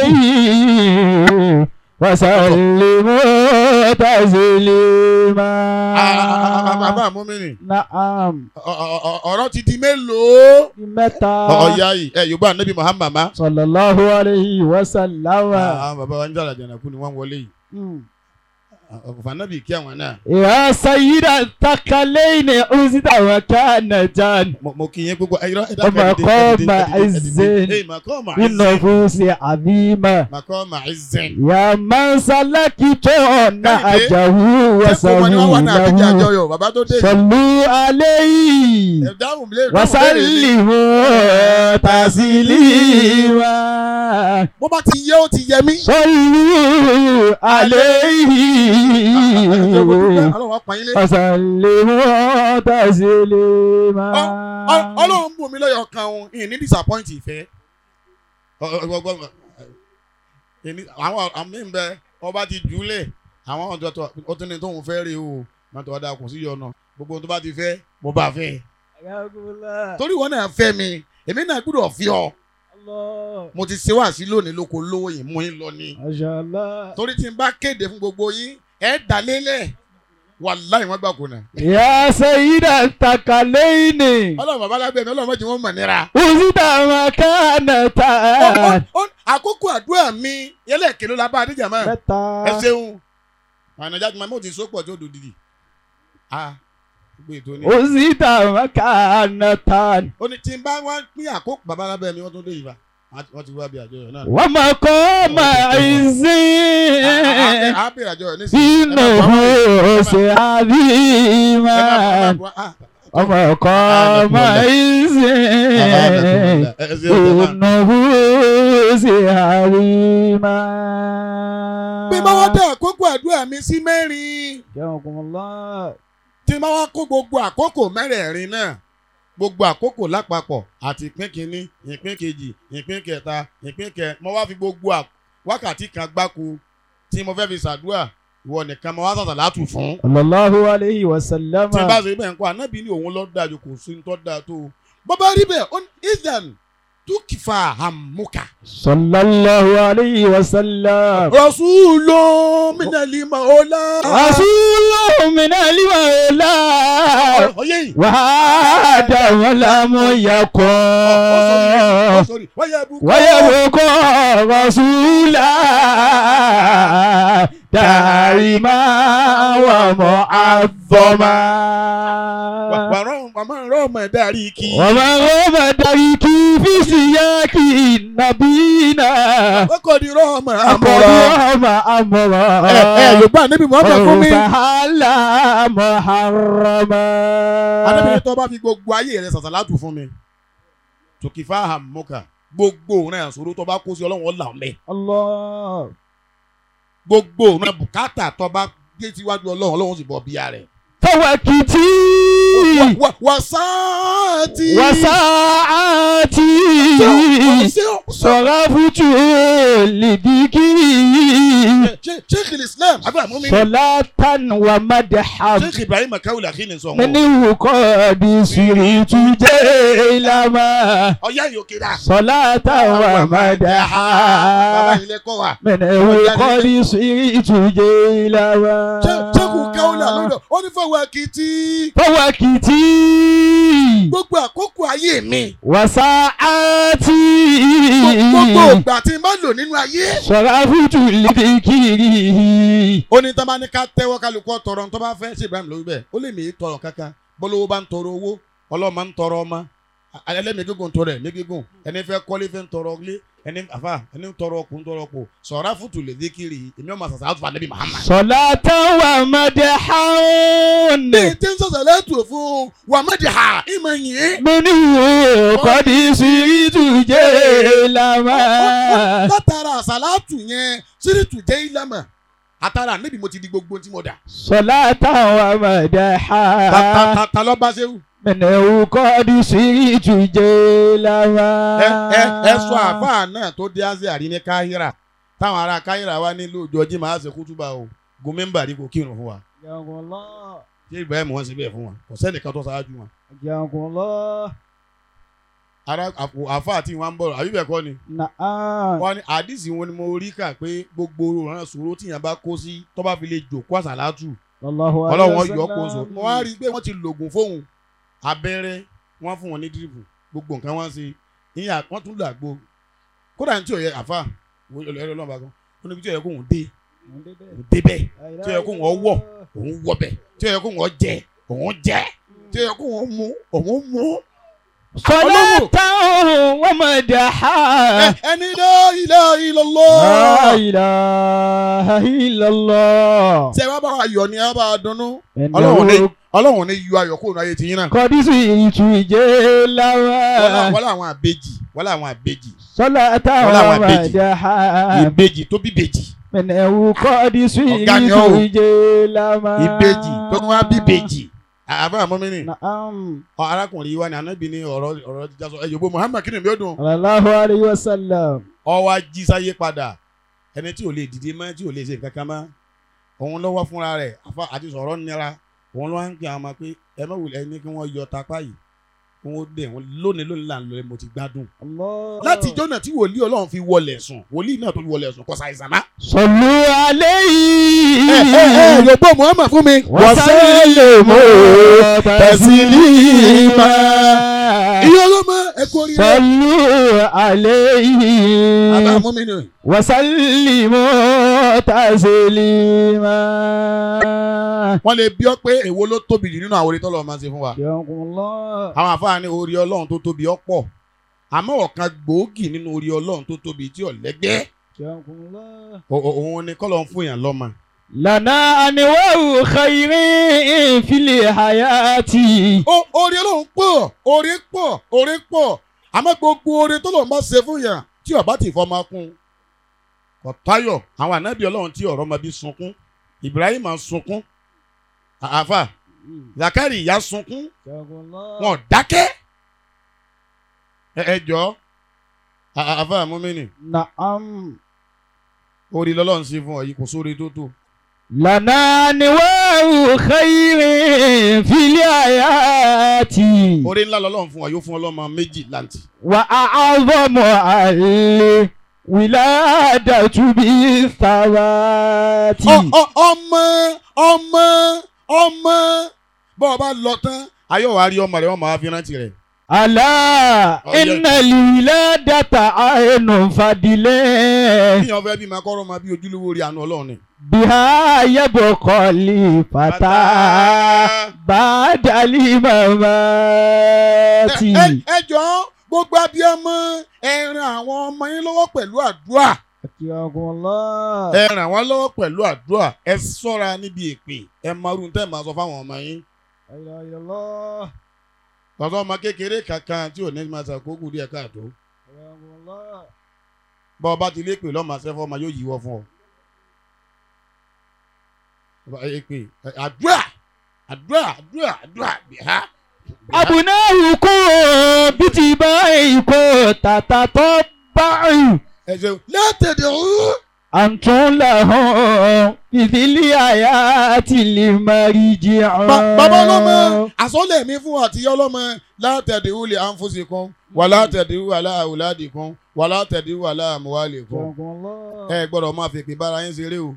عليه وسلموا تسليما bàbá mú mi nì. نعم Ọ- ọ- ọ- ọ̀rọ̀ ti di mélòó. متى ọ̀ya yìí ẹ yọgbọ́n anabi muhammed ma. صلى الله عليه وسلم àwọn bàbá wa ń jàrà jànàkú ni wọ́n wọlé yìí. مم. ọ̀fà anabi kí àwọn náà. يا سيد الثقلين عزت وكانتا Mo- mo kì í yẹn gbogbo ayọ̀ ẹ Ọmọ ẹ̀kọ́ ọmọ ẹ̀zẹ̀. makọ́ọ̀mà بالنفوس عظيمة makọ́ọ̀mà ẹ̀zẹ̀. يا من سلكت نهجه ṣé kò mọ ni wọ́n wà náà àbíjà وسهوله àjọyọ̀ bàbá tó dé. صلوا عليه ẹ dáhùn lé dáhùn léèrè mi. وسلموا تسليما bó bá ti yẹ ó ti yẹ mí. صلوا عليه ọlọ́run wá pa yín lé. وسلموا تسليما Ọ- ọlọ́run bù mí lọ́yọ̀ kan òun ìyẹn ní disappoint ìfẹ́ Ọ- ọ- ọ- ọ- ìní- àwọn àmì ń bẹ ọba ti jùlẹ̀ àwọn ọ̀dọ́ tó ó tún ní tóun fẹ́ rí o mọ́tò ọ̀dà kò sí yọ̀nà gbogbo ohun tó bá ti fẹ́ mo bá fẹ́ torí wọn náà fẹ́ mi èmi náà gbọ́dọ̀ fi ọ الله mo ti ṣe wá sí lónìí lóko lówó yìí mú yín lọ ni ما شاء الله torí tí n bá kéde fún gbogbo yín ẹ dà lélẹ̀ wàláì wọ́n gbà kùnà يا سيد الثقلين ọlọ́run bàbá lábẹ́ mi ọlọ́run mọ̀jì wọn mọ̀ nira. وزد مكانتا Ó- ó- àkókò àdúrà mi yẹlẹ kèló la bá adéjà mọ ẹ mẹ́ta ṣeun ànàjà tí mo ti so pọ̀ tó dòdìdì a gbé ètò ní. وزد مكانتا ó ní tí n bá wá pín àkókò bàbá lábẹ́ mi wọ́n tún dé ìbá wọ́n ti wá bí àjọyọ̀ náà. ومقام عز a bèrè àjọyọ̀ ní في نفوس عظيمة ومقام عز في نفوس عظيمة bí n bá wá dá àkókò àdúrà mi sí mẹ́rin يومكم الله tí n bá wá kó gbogbo àkókò mẹ́rẹ̀ẹ̀rin náà gbogbo àkókò lápapọ̀ àti ìpín kínní ìpín kejì ìpín kẹta ìpín kẹ mo wá fi gbogbo à- wákàtí kan gbáko tí mo fẹ́ fi ṣàdúrà ìwọ nìkan mo wá sàtà látù fún. صلى الله عليه وسلم tí n bá ṣe bẹ́ẹ̀ ń kọ́ ànábì ní òun ló dájú kò sí ní tó dáa tó o. bó bá rí bẹ́ẹ̀ ó ní ìdàn túkìfà hàmúkà. صلى الله عليه وسلم rasulun minali maola. رسول من المولى ọyẹ yìí. وهذا ولم يكن sori wáyé bukọ́. ويبقى رسولا دائما ومعظما wàmọ̀ rọ́ọ̀mọ̀ dárí kí. ومن غاب دريكي في سياق نبينا wọ́n kò ní rọ́ọ̀mọ̀ أمر àmọ̀rọ̀. أمرا ẹ ẹ yorùbá níbi muhammed fún mi. فهل محرما adébíyẹ tó bá fi gbogbo ayé rẹ sàṣàlátù fún mi. tòkìfà hàmúkà gbogbo òun náà sọ̀rọ̀ tó bá kó sí ọlọ́run ọ̀là ọ̀mẹ́. الله gbogbo òun náà bùkátà tó bá gbé síwájú ọlọ́run ọlọ́run sì bọ̀ bíyà rẹ̀. فوكتي wasaati. وساعتي صرفت لذكري sheikh islam abu amumi. صلاة ومدحا sheikh ibrahim kawul akini sọ wọn. من قد سرت جيلما ọ̀yá yòókè dá. صلاة bàbá ومدحا ilé kọ́ wa. من قد سرت جيلما sheikh kawul alódò ó ní fọwọ́ akitì. فوكتي gbogbo àkókò ayé mi. وساعتي gbogbo ìgbà tí n bá lò nínú ayé. صرفت لذكري ó ní tán bá ní ká tẹ́wọ́ kálukú tọrọ tó bá fẹ́ ṣe ibrahim lórí bẹ́ẹ̀ ó lè mí tọrọ kankan bọ́lọ́wọ́ bá ń tọrọ owó ọlọ́run máa ń tọrọ ọmọ ẹlẹ́mìí gígùn tọrọ ẹ̀mí gígùn ẹni fẹ́ kọ́lé fẹ́ ń tọrọ ilé ẹni àfà ẹni ń tọrọ ọkùnrin tọrọ ọkọ sọ̀rọ̀ fùtù lè dékìrì èmi ọmọ àṣàṣà àtúfà níbi muhammad. صلاة ومدحا ní tí ń sọ̀sọ̀ lẹ́tù fún wàmẹ́dì ha ìmọ̀ yìí. منه قد سرت جيلما látara àṣàlátù yẹn sírìtù jẹ́ ìlàmà àtàrà níbi mo ti di gbogbo tí mo dà. صلاة ta ta ومدحا ta ta lọ bá ṣéwù. منه قد سرت جيلما ẹ ẹ ẹ sọ àfáà náà tó dé azẹ́ àrí ní káhírà táwọn ará káhírà wá nílùú ìjọjí máa ṣe kútúbà o gomimba ní kò kírun fún wa ṣé ibrahim wọn ṣe bẹ́ẹ̀ fún wa kò sẹ́nìkan tó ṣáájú wọn. ara àpò àfáà tí wọn ń bọ̀rọ̀ àbí bẹ́ẹ̀ kọ́ ni wọn ni àdìsí wọn ni mo rí kà pé gbogbo ọ̀ràn ṣòro tíyàn bá kó sí tó bá fi lè jòkó àṣàlátù ọlọ́run wọn yọ kó so wọn á rí i pé wọ́n ti lògùn fóun abẹ́rẹ́ wọ́n fún wọn ní dírípù gbogbo nǹkan wọ́n ṣe ìyá wọ́n tún lò àgbo kódà ní tí ò yẹ àfa ẹ̀rọ ọlọ́run bá kan ó níbi tí ò yẹ kóun dé òun dé bẹ́ẹ̀ tí ò yẹ kóun ọwọ́ òun wọ bẹ́ẹ̀ tí ò yẹ kóun jẹ òun jẹ tí ò yẹ kóun mu òun mu. صلاة ومدحا Ẹ- ẹni la ilaha illallah. لا إله إلا الله ṣé wàá bá wa yọ̀ ni ẹ bá wa dunnú ọlọ́run ní إنه ọlọ́run ní yọ ayọ̀ kóun ayé tiyín náà. قد سرت wọ́n جيلما wọ́n làwọn àbejì wọ́n làwọn àbejì صلاة Wọ́n làwọn àbejì. ومدحا ìbejì tó bí bejì منه قد Ọ̀gá ni ọ́ o. سرت جيلما ìbejì tó tún wá bí bejì àbá àmọ́mí ni نعم ọ arákùnrin yìí wá ní anábì ní ọ̀rọ̀ ọ̀rọ̀ jíjà sọ ẹ̀yọ́ bó muhammad kí ni mi ó dùn. صلى الله عليه وسلم ọ wá jí sáyé padà ẹni tí ò lè dìde mọ́ tí ò lè ṣe nǹkan kan mọ́ òun lọ́wọ́ fúnra rẹ̀ àfa àti sọ̀rọ̀ nira òun ló wá ń pè àwọn ọmọ pé ẹ má wulẹ̀ ẹni kí wọ́n yọ tapá yìí kí wọ́n dẹ̀ wọ́n lónìí lónìí là ń lọ mo ti gbádùn. الله láti jọ́nà tí wòlíì ọlọ́run fi wọlé sùn wòlíì náà tó fi wọlé sùn kò ṣàìsàn má. صلوا عليه yòókù muhammad fún mi. وسلموا تسليما iye ọlọ́mọ ẹ kú oríire. صلوا bàbá عليه àmọ́mí ni. وسلموا تسليما wọ́n lè bí ọ pé èwo ló tóbi jù nínú àwọn orí tọ́lọ́ máa ń ṣe fún wa. يرحمكم الله àwọn àfáà ní orí ọlọ́run tó tóbi ọ̀pọ̀ àmọ́ ọ̀kan gbòógì nínú orí ọlọ́run tó tóbi tí ò lẹ́gbẹ́ يرحمكم الله o- o- òun ni kọ́lọ́ ń fún yàn lọ́mọ. لنا أنواع خير في الحياة Ó- orí ọlọ́run pọ̀ orí pọ̀ orí pọ̀ àmọ́ gbogbo orí tọ́lọ́ máa ṣe fún yàn tí ọba ti fọ́ máa kún. kò táyọ̀ àwọn ànábì ọlọ́run tí ọ̀rọ̀ máa bí sunkún Ibrahim máa sunkún À- àfà Zakari ìyá sunkún يرحمكم الله wọn ò dákẹ́ ẹ ẹ jọ À- à- àfà mọ́mìnì نعم orí lọ́lọ́run sí fún ọ yìí kò sóore tó tó. لنا أنواع خير في الحياة orí ńlá lọ́lọ́run fún ọ yóò fún ọlọ́mọ méjì láǹtì. وأعظم الولادة بالثبات Ọ- ọ- ọmọ ọmọ ọmọ bọ́ ọ bá lọ tán ayé wa rí ọmọ rẹ ọmọ wa fi rántí rẹ. ألا إن الولادة عين فضل kíyàn fẹ́ bí máa kọ́rọ́ máa bí ojúlówó rí àánú ọlọ́run ni بها يبقى الفتى بعد الممات ẹ ẹ jọ gbogbo abiyamọ ẹ ran àwọn ọmọ yín lọ́wọ́ pẹ̀lú àdúrà أكرمكم الله ẹ ràn wọ́n lọ́wọ́ pẹ̀lú àdúrà ẹ ṣọ́ra níbi èpè ẹ marun tẹ́ ẹ máa sọ fáwọn ọmọ yín لا إله إلا الله tọ́tọ́ ọmọ kékeré kankan tí ò ní máa ṣàkókò díẹ̀ káàtó أكرمكم الله bọ́ ọ bá ti lé pè lọ́mọ sẹ́fọ́ ọmọ yóò yíwọ́ fún ọ. Ọba èpè ẹ, àdúrà àdúrà àdúrà àdúrà bìhá. أبناؤكم باتباعكم تتطبعوا ẹ ṣeun látẹ̀dẹ̀ ọ̀hún. أنتم لهم في الحياة المرجع Ba- bàbá ọlọ́mọ àsọ́lẹ̀ mi fún àti ọlọ́mọ látẹ̀dẹ̀ wúlẹ̀ àǹfọ̀sì kan wà látẹ̀dẹ̀ wúlẹ̀ aláàwùládì kan wà látẹ̀dẹ̀ wúlẹ̀ aláàmúwálì kan. أكرمكم الله ẹ gbọ́dọ̀ máa fèpè bára yín ṣeré o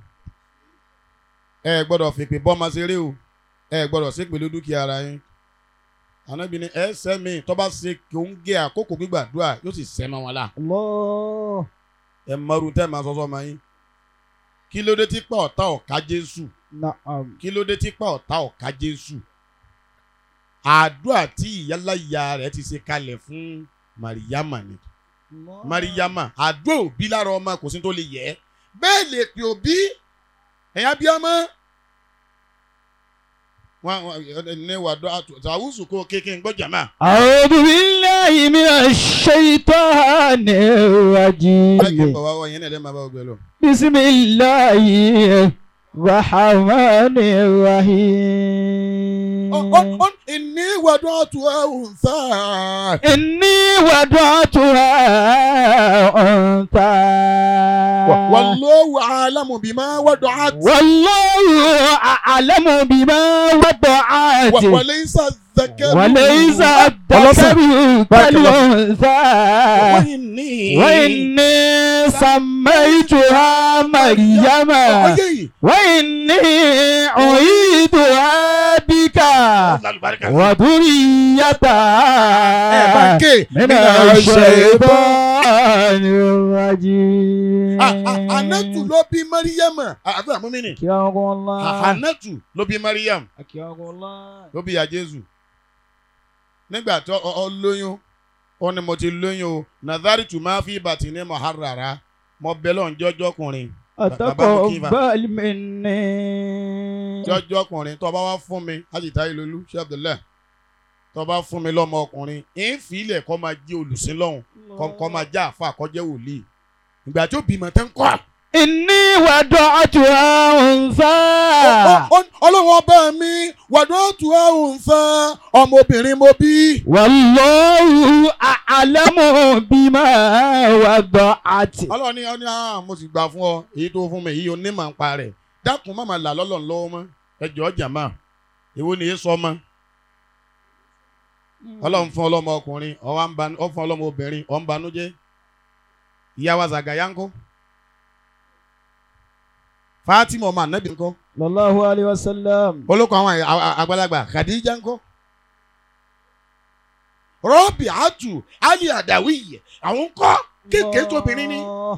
ẹ gbọ́dọ̀ fèpè bọ́mọ ṣeré o ẹ gbọ́dọ̀ ṣépè ló dúkìá ara yín. ànábì ni ẹ sẹ́mi tó bá ṣe kí ó ń gé àkókò gbígbàdúrà yóò sì sẹ́mọ́ wọn la. الله ẹ mọ̀rún tẹ́ máa sọ́sọ́ máa yín. kí ló dé tí pa ọ̀tá ọ̀ka Jésù نعم kí ló dé tí pa ọ̀tá ọ̀ka Jésù. àdúrà tí ìyálàyà rẹ̀ ti ṣe kalẹ̀ fún Màríyámà ni Mariama àdúrà òbí lára ọmọ kò sí tó lè yẹ bẹ́ẹ̀ lè pè òbí ẹ̀yà bí ọmọ wọn wọn ní wàdó àtàwùsù kó kéèké ń gbọ́ jàmá. أعوذ بالله من الشيطان báyìí kí n الرجيم bọ̀ wá wọ yẹn náà lẹ́ẹ̀ máa bá ọgbẹ́ lọ. بسم الله الرحمن الرحيم ìní wàdó àtúwẹ̀hùn sáà. إني وضعتها أنثى wallahu a'lamu bima wada'at. والله أعلم بما وضعت wa laysa dhakaru. وليس الذكر كالأنثى وإني وإني سميتها مريم ọyẹ yìí. وإني أعيدها بك ẹ bá وذريتها ké. من الشيطان الرجيم Ah, ah, Anatu ló bí Mariam. Àbí àmúmínì. أكرمكم الله Anatu ló bí Mariam. أكرمكم الله Ló bí ya Jésù. Nígbà tí ọ ọ lóyún, ó ní mo ti lóyún o. Nazari tù máa fi bàtì ní Mọ̀hárara. Mo bẹ lọ́n jọ́jọ́kùnrin. أتقبل مني Jọ́jọ́kùnrin tó bá wá fún mi. Ajita Ilolu, Ṣé Abdullahi. Tó bá fún mi lọ́mọ ọkùnrin. Ìfìlẹ̀ kọ́ máa jẹ́ olùsìn lọ́hùn. Kọ́ máa jẹ́ àfa àkọ́jẹ́ wòlíì. Ìgbà tí ó bímọ tẹ́ ń kọ́. إني وضعتها أنثى Ọ- ọ- Ọlọ́run ọba mi wàdó tù ẹ́ ń fẹ́ ọmọbìnrin mo bí. والله أعلم بما وضعت ọlọ́run ní ọ ní ah mo sì gbà fún ọ èyí tó fún mi èyí ò ní màá ń pa rẹ̀ dákun má máa là lọ́lọ́run lọ́wọ́ mọ́ ẹjọ́ jàmá èwo ni èé sọ mọ́ ọlọ́run fún ọlọ́mọ ọkùnrin ó wá ń banú ó fún ọlọ́mọ obìnrin ó ń banújẹ́ ìyá wa Zàgàyà ńkọ́ Fátímà ọmọ ànábì ńkọ́ صلى الله عليه وسلم olóko àwọn à- à- àgbàlagbà Khadija ńkọ́ Rọ́bì àtù Ali Àdàwìyẹ àwọn ńkọ́ kéèké tóbìnrin ni. الله.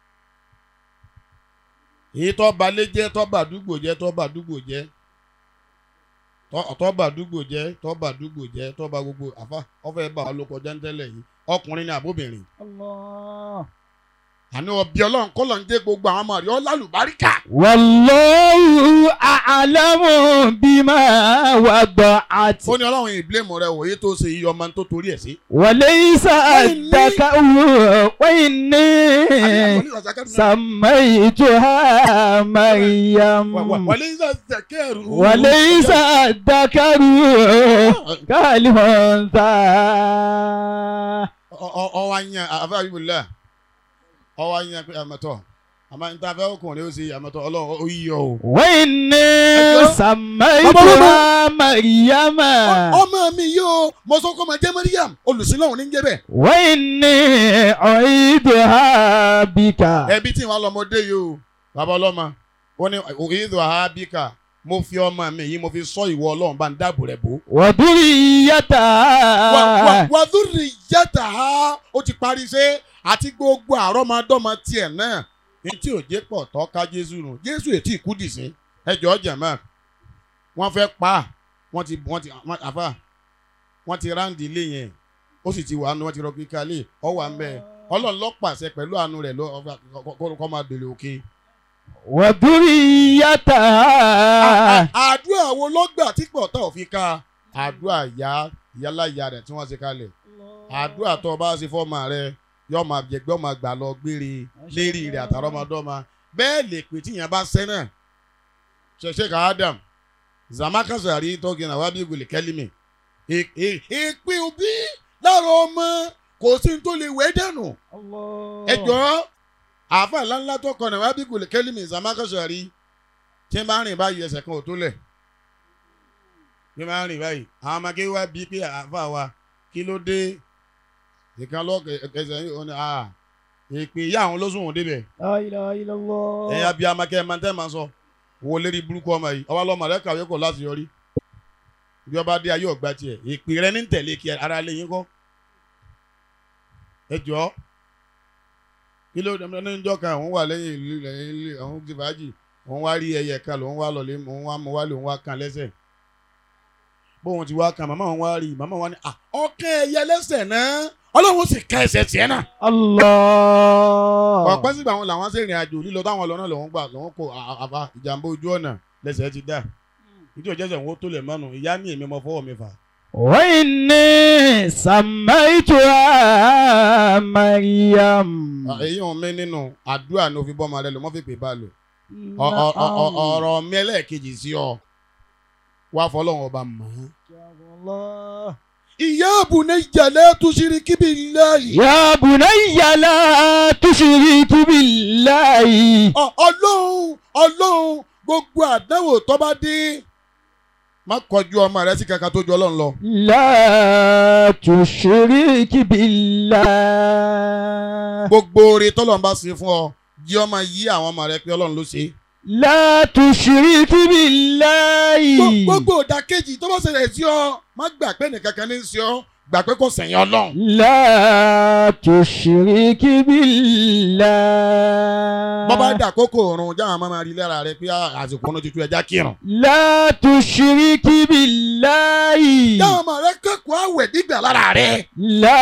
èyí tó ba lé jẹ́ tó ba àdúgbò jẹ́ tó ba àdúgbò jẹ́ tó- tó ba àdúgbò jẹ́ tó ba àdúgbò jẹ́ tó ba gbogbo àfa ọfẹ bá wa ló kọjá ń tẹ́lẹ̀ yìí ọkùnrin ni àbóbìnrin الله àní ọbẹ̀ ọlọ́run kọ́ ló ń dé gbogbo àwọn ọmọ rẹ̀ ọlálùbáríkà والله أعلم بما وضعت ó ní ọlọ́run ìbílẹ̀mù rẹ̀ wòye tó ṣe iye ọmọ tó torí ẹ̀ sí. وليس الذكر وإني سميتها مريم wọlé iṣẹ́ zẹkẹ́rù. وليس الذكر كالأنثى ọwọ́ anyan àfẹ́ àbíbùlẹ̀ ọwọ́ anyan pé àmọ́tọ́ àmọ́ níta fẹ́ ọkùnrin ó ṣe àmọ́tọ́ ọlọ́run ó yíyọ o. وإني أيوة. سميتها مريم ọmọ mi yóò mo sọ kọ́ ma jẹ́ Mariam olùsílọ́hún ní jẹ́ bẹ́ẹ̀. وإني أعيدها بك ẹbí tí wọn lọmọdé yìí o bàbá ọlọ́mọ ó ní ìdò àhábíkà mo fi ọmọ mi yìí mo fi sọ ìwọ ọlọ́run bá ń dáàbò rẹ̀ bò. وذريتها wàdúrì yàtà á ó ti parí ṣe àti gbogbo àrọ́mọdọ́mọ tiẹ̀ náà ní tí ò jẹ́ pọ̀ tọ́ ká jésù nù jésù ètí ìkú dìsín ẹjọ́ jẹ̀mọ́ wọ́n fẹ́ pa á wọ́n ti wọ́n ti wọ́n- àfà wọ́n ti ráǹdì ilé yẹn ó sì ti wà nù wọ́n ti rọ kíkà lé ọ wà ń bẹ ọlọ́run ló pàṣẹ pẹ̀lú àánú rẹ̀ ló kọ́ máa dèrè òkè. وذريتها àdúrà wo ló gbà tí pọ̀ tá ò fi ká àdúrà ìyá ìyáláyà rẹ̀ tí wọ́n ṣe kalẹ̀ àdúrà tó o bá ṣe fọ́ọ̀mà rẹ yóò máa jẹgbẹ́ ọmọ gbà lọ gbére lérí rẹ̀ àtàrọ́mọdọ́mọ bẹ́ẹ̀ lè pè tíyẹn bá sẹ́nà ṣẹ̀ṣẹ̀ ká Adam zamakasari tọ́gìnà wábí gòlè kẹ́límì èpè òbí lára ọmọ kò sí ní tó lè wẹ́ dànù ẹjọ́ àáfà ńláńlá tó kọ náà wábí gòlè kẹ́límì zamakasari tí n bá rìn báyìí ẹsẹ̀ kan ò tó lẹ̀ tí n bá rìn báyìí àwọn ọmọ akéwì wá bíi pé àáfà wa kí ló dé ìkan lọ́kẹ̀ ẹsẹ̀ yìí ó ní à èpè ìyá àwọn lóṣù wọn débẹ̀ لا إله إلا الله ẹ̀yin abiyá amakẹ́ ẹ̀ máa ń tẹ́ máa sọ wo lérí burúkú ọmọ yìí ọwọ́ lọ́mọ rẹ kàwé kò láti yọrí bí ọba dé ayé ọgbà tiẹ̀ èpè rẹ ní tẹ̀lé kí ara lè yín kọ́ ẹ jọ kí ló dé ní ìjọ kan òun wà lẹ́yìn ìlú lẹ́yìn ilé òun ti fàájì òun wá rí ẹyẹ kan lòun wá lọlé òun wá mú wálé òun wá kan lẹ́sẹ̀ bóun ti wá kan màmá òun wá rí màmá òun wá ní à ọkàn ẹyẹ lẹ́sẹ̀ náà ọlọ́run sì ká ẹsẹ̀ tiẹ̀ náà الله ọ̀pẹ́ sígbà wọn làwọn ṣe ìrìn àjò lílọ táwọn lọ náà lòun gbà lòun kó àbá ìjàmbá ojú ọ̀nà lẹ́sẹ̀ ti dá ìdí òjẹ́sẹ̀ wọn tó lẹ̀ mọ́nu ìyá ní èmi mọ fọwọ́ mi fà. وإني سميتها مريم èyí wọn mi nínú àdúrà ní òfin bọ́mọ rẹ lò mọ́ fi pè bá lò Ọ- ọ- ọ- ọ- ọ̀rọ̀ mi ẹlẹ́ẹ̀kejì sí ọ wá fọlọ́run ọba mọ́. الله ìyá àbùnà ìjàlẹ̀ tó ṣírí kíbi láàyè. يا بني لا تشرك بالله ọlọ́run ọlọ́run gbogbo àdánwò tó bá dé má kọjú ọmọ rẹ sí kankan tó ju ọlọ́run lọ. لا تشرك بالله gbogbo oore tọ́lọ́run bá ṣe fún ọ jí ọmọ yí àwọn ọmọ rẹ pé ọlọ́run ló ṣe. لا تشرك بالله gbogbo òdàkejì tó bá ṣẹlẹ̀ sí ọ má gbà pé nìkankan ní í ṣe ọ gbà pé kò sẹ̀yìn ọlọ́run. لا تشرك بالله bọ́bá dà kókó òrùn jáwọn máa máa rí lára rẹ pé àsìkò ọ̀nà tuntun ẹja kírun. لا تشرك بالله jáwọn ọmọ rẹ kẹ́kọ̀ọ́ àwẹ̀ gbígbà lára rẹ. لا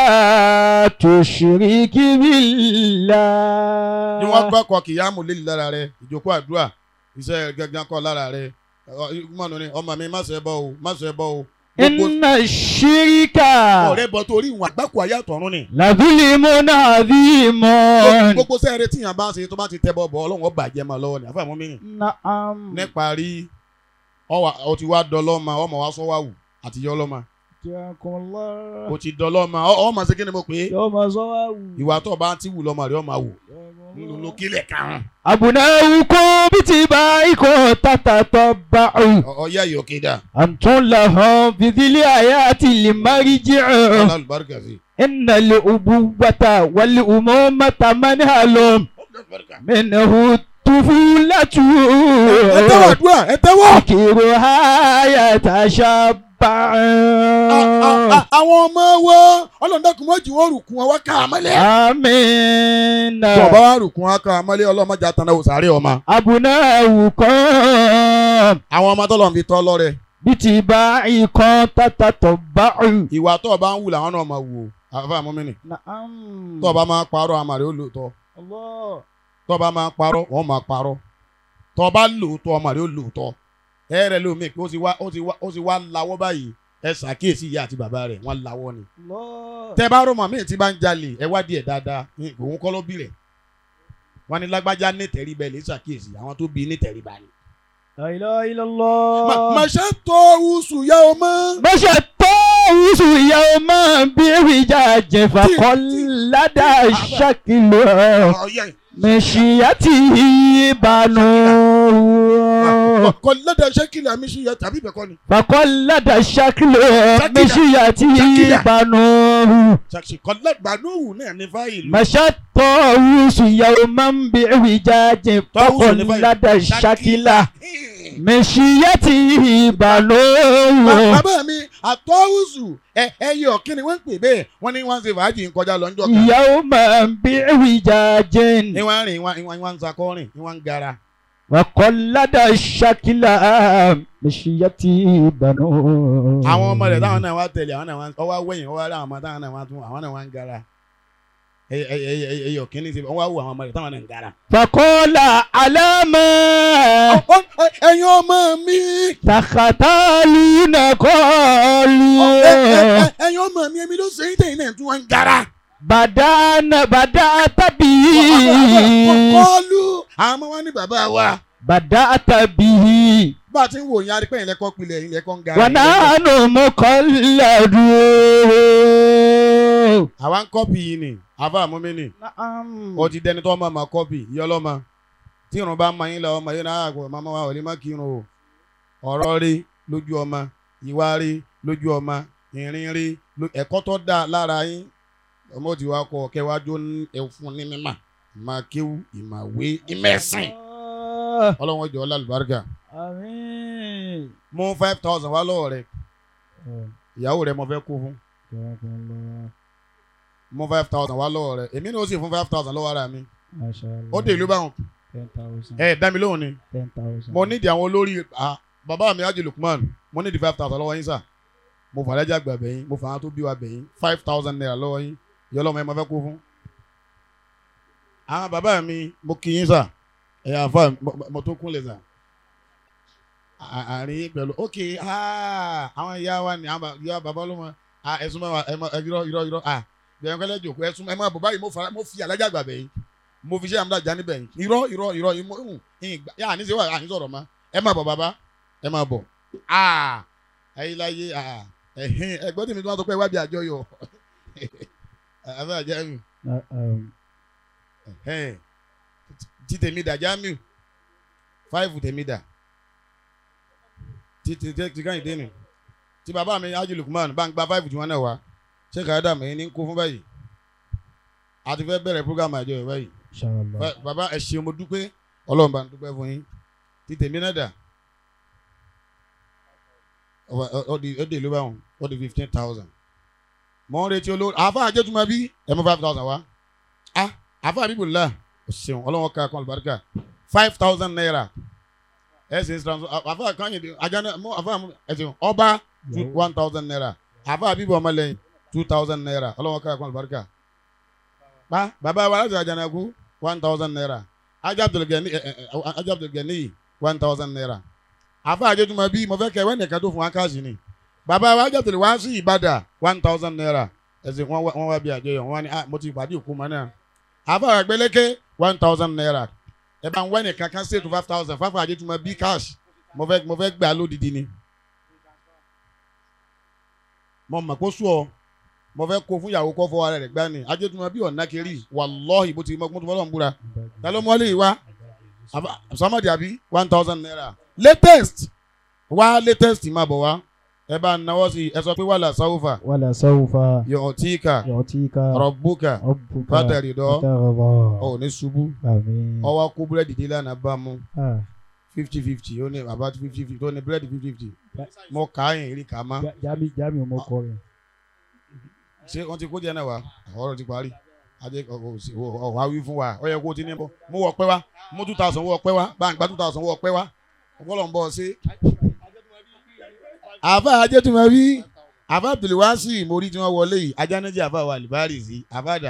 تشرك بالله ni wọ́n kọ́kọ́ kìyàmù lé lára rẹ ìjókòó àdúrà iṣẹ́ gángan kọ́ lára rẹ mọ̀nù ni ọmọ mi má ṣe bọ́ o má ṣe bọ́ o. gbogbo إن الشرك ọ̀rẹ́ bọ́ torí ìwọ̀n àgbákò ayé àtọ̀run ni. لظلم عظيم gbogbo sẹ́ẹ̀rẹ́ tíyàn bá ṣe tó bá ti tẹ́ bọ́ bọ́ ọlọ́run ó bàjẹ́ máa lọ́wọ́ ni àfàmọ́ mi rìn. نعم níparí ọwà ó ti wá dọlọ́mà ọmọ wa sọ wá wù àti yọ ọlọ́mà جزاكم الله ó ti dọlọ́mà ọmọ ṣe kí ni mo pè é يوم زواو ìwà tó bá ti wù lọ́mọ rẹ̀ ọmọ wò nínú ló kílẹ̀ karùn-ún أبناؤكم باتباعكم تتتبعوا ọ̀ọ́yá yìí òkè dà أنتم لهم في ذي الآيات المرجع ọlá àlùbáríkà sí. إن الأبوة والأمومة منهل منه الطفولة ẹ tẹ́wọ̀ àdúrà ẹ tẹ́wọ̀. ذكرها يتشبع àwọn ọmọ wo ọlọ́dọ̀kùn mọ́jì wọn rùkún wọn wá ká àmọ́lẹ̀. آمين tó o bá wá rùkún wọn ká àmọ́lẹ̀ ọlọ́mọdé àtàná òsàárẹ̀ ọmọ. أبناؤكم àwọn ọmọ tọ́lọ̀ ń fi tọ́ lọ́rẹ̀ باتباعكم تتتبعوا ìwà tó o bá ń wù làwọn náà máa wù ó àfa àmọ́mìnì نعم tó o bá máa parọ́ àmàlẹ́ ó lòótọ́ الله tó o bá máa parọ́ wọ́n máa parọ́ tó o bá lòótọ́ àmàlẹ́ ó lòótọ́ ẹ rẹ lómi pé ó ti wá ó ti wá ó ti wá lawọ́ báyìí ẹ ṣàkíyèsí ìyá àti bàbá rẹ̀ wọ́n lawọ́ ni. الله tẹ bá rọ màmí tí bá ń jalè ẹ wá díẹ̀ dáadáa ní òun kọ́ ló bí rẹ̀ wọ́n ní lágbájá ní tẹríba ẹ̀ lè ṣàkíyèsí àwọn tó bí ní tẹríba ni. لا إله إلا الله màṣẹ tó oṣù yá o mọ́. مشى الطاووس يوما بوجاج فقلد الشكل مشيته بنوه kọ lọ́dọ̀ ṣẹ́kìlì àmì ṣe yẹ tàbí bẹ̀kọ́ ni. فقلد الشكل شكل. مشيته شكل. بنوه kọ lọ́gbàdúhù náà ní fáìlì. مشى الطاووس يوما بوجاج طاووس ní فقلد fáìlì. الشكل مشيته بنوه bàbá mi àtọ́wùsù ẹ ẹyẹ ọ̀kín ni wọ́n ń pè bẹ́ẹ̀ wọ́n ní wọ́n ń ṣe fàájì ń kọjá lọ́njọ́ kan يوما بعوجاج ní wọ́n ń rìn wọ́n wọ́n- wọ́n ń sakọ́rìn ní wọ́n ń gara وقلد الشكل مشيتي بنو àwọn ọmọ rẹ̀ táwọn náà wá tẹ̀lé àwọn náà wá ọwọ́ awẹ́yìn ọwọ́ àwọn ọmọ táwọn náà wá tún àwọn náà wá ń gara ẹyẹ ẹyẹ ẹyẹ ọ̀kín ní ṣe wọ́n wá wò àwọn ọmọ rẹ̀ táwọn náà ń gara. فقال على ما ẹ̀yin ọmọ mi تختالون ẹ- ẹ- قالوا ẹ- ẹ̀yin ọmọ mi èmi ló ṣe é tẹ̀yìn náà tún wọ́n ń gara. بدأنا بدأت به kọlu àwọn ọmọ wa ní bàbá wa بدأت به bá a ti ń wò yín arípẹ́ yín lẹ́kọ́ pilẹ̀ yín lẹ́kọ́ ń gara. ونحن مقلدون àwa ń kọ́pì yìí ni àfa àmúmi ni نعم ó ti dẹni tó ọmọ mà kọ́pì yìí ọlọ́mọ tí irun bá ń ma yín lọ ọmọ yín náà àgbọ̀ màmá wa ò lè má kírun o ọ̀rọ̀ rí lójú ọmọ ìwà rí lójú ọmọ ìrìn rí ló- ẹ̀kọ́ tó dáa lára yín ọmọ òtí wa kọ kẹwàájú ẹ̀fún ní mímà ìmọ̀ kéwú ìmọ̀ wé ìmẹ̀sìn ọlọ́wọ́n jọ lálùbáríkà آمين mú five thousand wá lọ́wọ́ rẹ̀ ìyàwó rẹ̀ mo fẹ́ kó fún mú five thousand wá lọ́wọ́ rẹ̀ èmi ni ó sì fún five thousand lọ́wọ́ ara mi ما شاء الله ó dé ìlú báwọn ten thousand ẹ dá mi lóhùn ni ten thousand mo nídìí àwọn olórí ah, bàbá mi Haji Lukman mo nídìí five thousand lọ́wọ́ yín sà mo fà lẹ́jà gbà bẹ̀yìn mo fà á tó bí wa bẹ̀yìn five thousand naira lọ́wọ́ yín ìyá ọlọ́mọ yẹn mo fẹ́ kó fún. àwọn bàbá mi mo kí yín sà ẹ̀yà àfa mo- mo tó kúnlẹ̀ sà À- àárín yín pẹ̀lú ok ah, àwọn ìyá wa ni àwọn bà- ìyá bàbá ọlọ́mọ ah, ẹ̀sùn mẹ́wàá ẹ̀ mọ irọ́ irọ́ irọ́ ah bẹ̀rẹ̀ kẹ́lẹ́ jòkó ẹ̀sùn ẹ̀ máa bọ̀ báyìí mo fara- mo fi àlájà gbà bẹ̀yìn mo fi ṣe àmúdàjà níbẹ̀ yìí irọ́ irọ́ irọ́ ìmọ̀ ìgbà yà ní sèwà àní sọ̀rọ̀ ma ẹ máa bọ̀ bàbá ẹ máa bọ̀ aa ayélujáyé aa ẹ̀hìn ẹgbẹ́ tèmi tó wá sọ pé wábi àjọyọ̀ àbẹ́ àjẹmí ẹ̀hìn tí tèmi dà jámì fáìfù tèmi dà tí tí tí káyìn dé nù tí bàbá mi Haji Lukman bá ń gba fáìfù tí wọ́n náà wá ṣé kàádà mi ní kó fún báyìí a ti fẹ́ bẹ̀rẹ̀ program àjọyọ̀ báyìí inshallah Ba- baba ẹ ṣeun mo dúpẹ́ ọlọ́run bá ń dúpẹ́ fún yín ti tèmi náà dà Ọ- ọ- ọ di ó dè ló bá wọn ó di fifteen thousand mọ̀ ń retí olórí àáfà àjẹtùmọ̀ bí ẹ mú five thousand wá ah àáfà àbíbùlá ẹ ṣeun ọlọ́run ká kan àlùbáríkà five thousand naira ẹ sì ń transfer àáfà kányìn àjànà mọ àáfà ẹ ṣeun ọba two one thousand naira àáfà àbíbù ọmọlẹ́yìn two thousand naira ọlọ́run ká kan àlùbáríkà pa bàbá wa láti àjànàkú one thousand naira ajá abdulgani ẹ ẹ ẹ ajá abdulgani one thousand naira àfa àjẹtùmọ̀ bí mo fẹ́ kẹ́ wẹ́n nìkan tó fún wa káàsì ni bàbá wa ajá abdul wá sí ìbàdà one thousand naira ẹ̀sìn wọn wá wọn wá bí àjọyọ̀ wọn wá ní ah mo ti pàdé òkú mọ́ náà àfa àgbẹ̀lẹ́kẹ́ one thousand naira ẹ bá ń wẹ́n nìkan kan ṣètò five thousand fáfà àjẹtùmọ̀ bí cash mo fẹ́ mo fẹ́ gbà lódìdí ni mo mọ̀ kó sùọ́ mo fẹ́ kó fún ìyàwó kọ́ fọ́ ara rẹ̀ gbá ni ajẹ́tùmọ̀ bí ọ̀nà kiri wàlọ́ọ̀hì bó ti mọ́ tó fọ́lọ́ ń búra ta ló mọ́lé yìí wá Aba- samadi abi one thousand naira latest wá latest máa bọ̀ wá ẹ bá ń náwó sí i ẹ sọ pé wàhálà sáwùfà wala sawfa yọ̀ọ̀tíkà yu'tika rọ̀bùkà rabbuka fàtẹ̀rì dọ́ fatarda ọ̀ ní ṣubú àmín ọwọ́ kó búrẹ́dì dé lánàá bá mú Ah, fifty fifty ó ní bàbá fifty fifty ó ní búrẹ́dì fifty fifty mo kà á yìn rí kà á má Ja- jami jami ọmọ kọ rẹ ṣé wọ́n ti kó díẹ̀ náà wá ọ̀rọ̀ ti parí adé ọ̀wá wí fún wa ó yẹ kó o ti ní bọ́ mo wọ̀ pẹ́ wá mo two thousand wọ̀ pẹ́ wá bá ń gba two thousand wọ̀ pẹ́ wá ọ̀pọ̀lọ̀ ń bọ̀ ṣe. àfa ajẹ́tùmọ̀ bí àfa abdulwasi mórí tí wọ́n wọlé yìí ajánájẹ́ àfa wa alibari sí àfàdà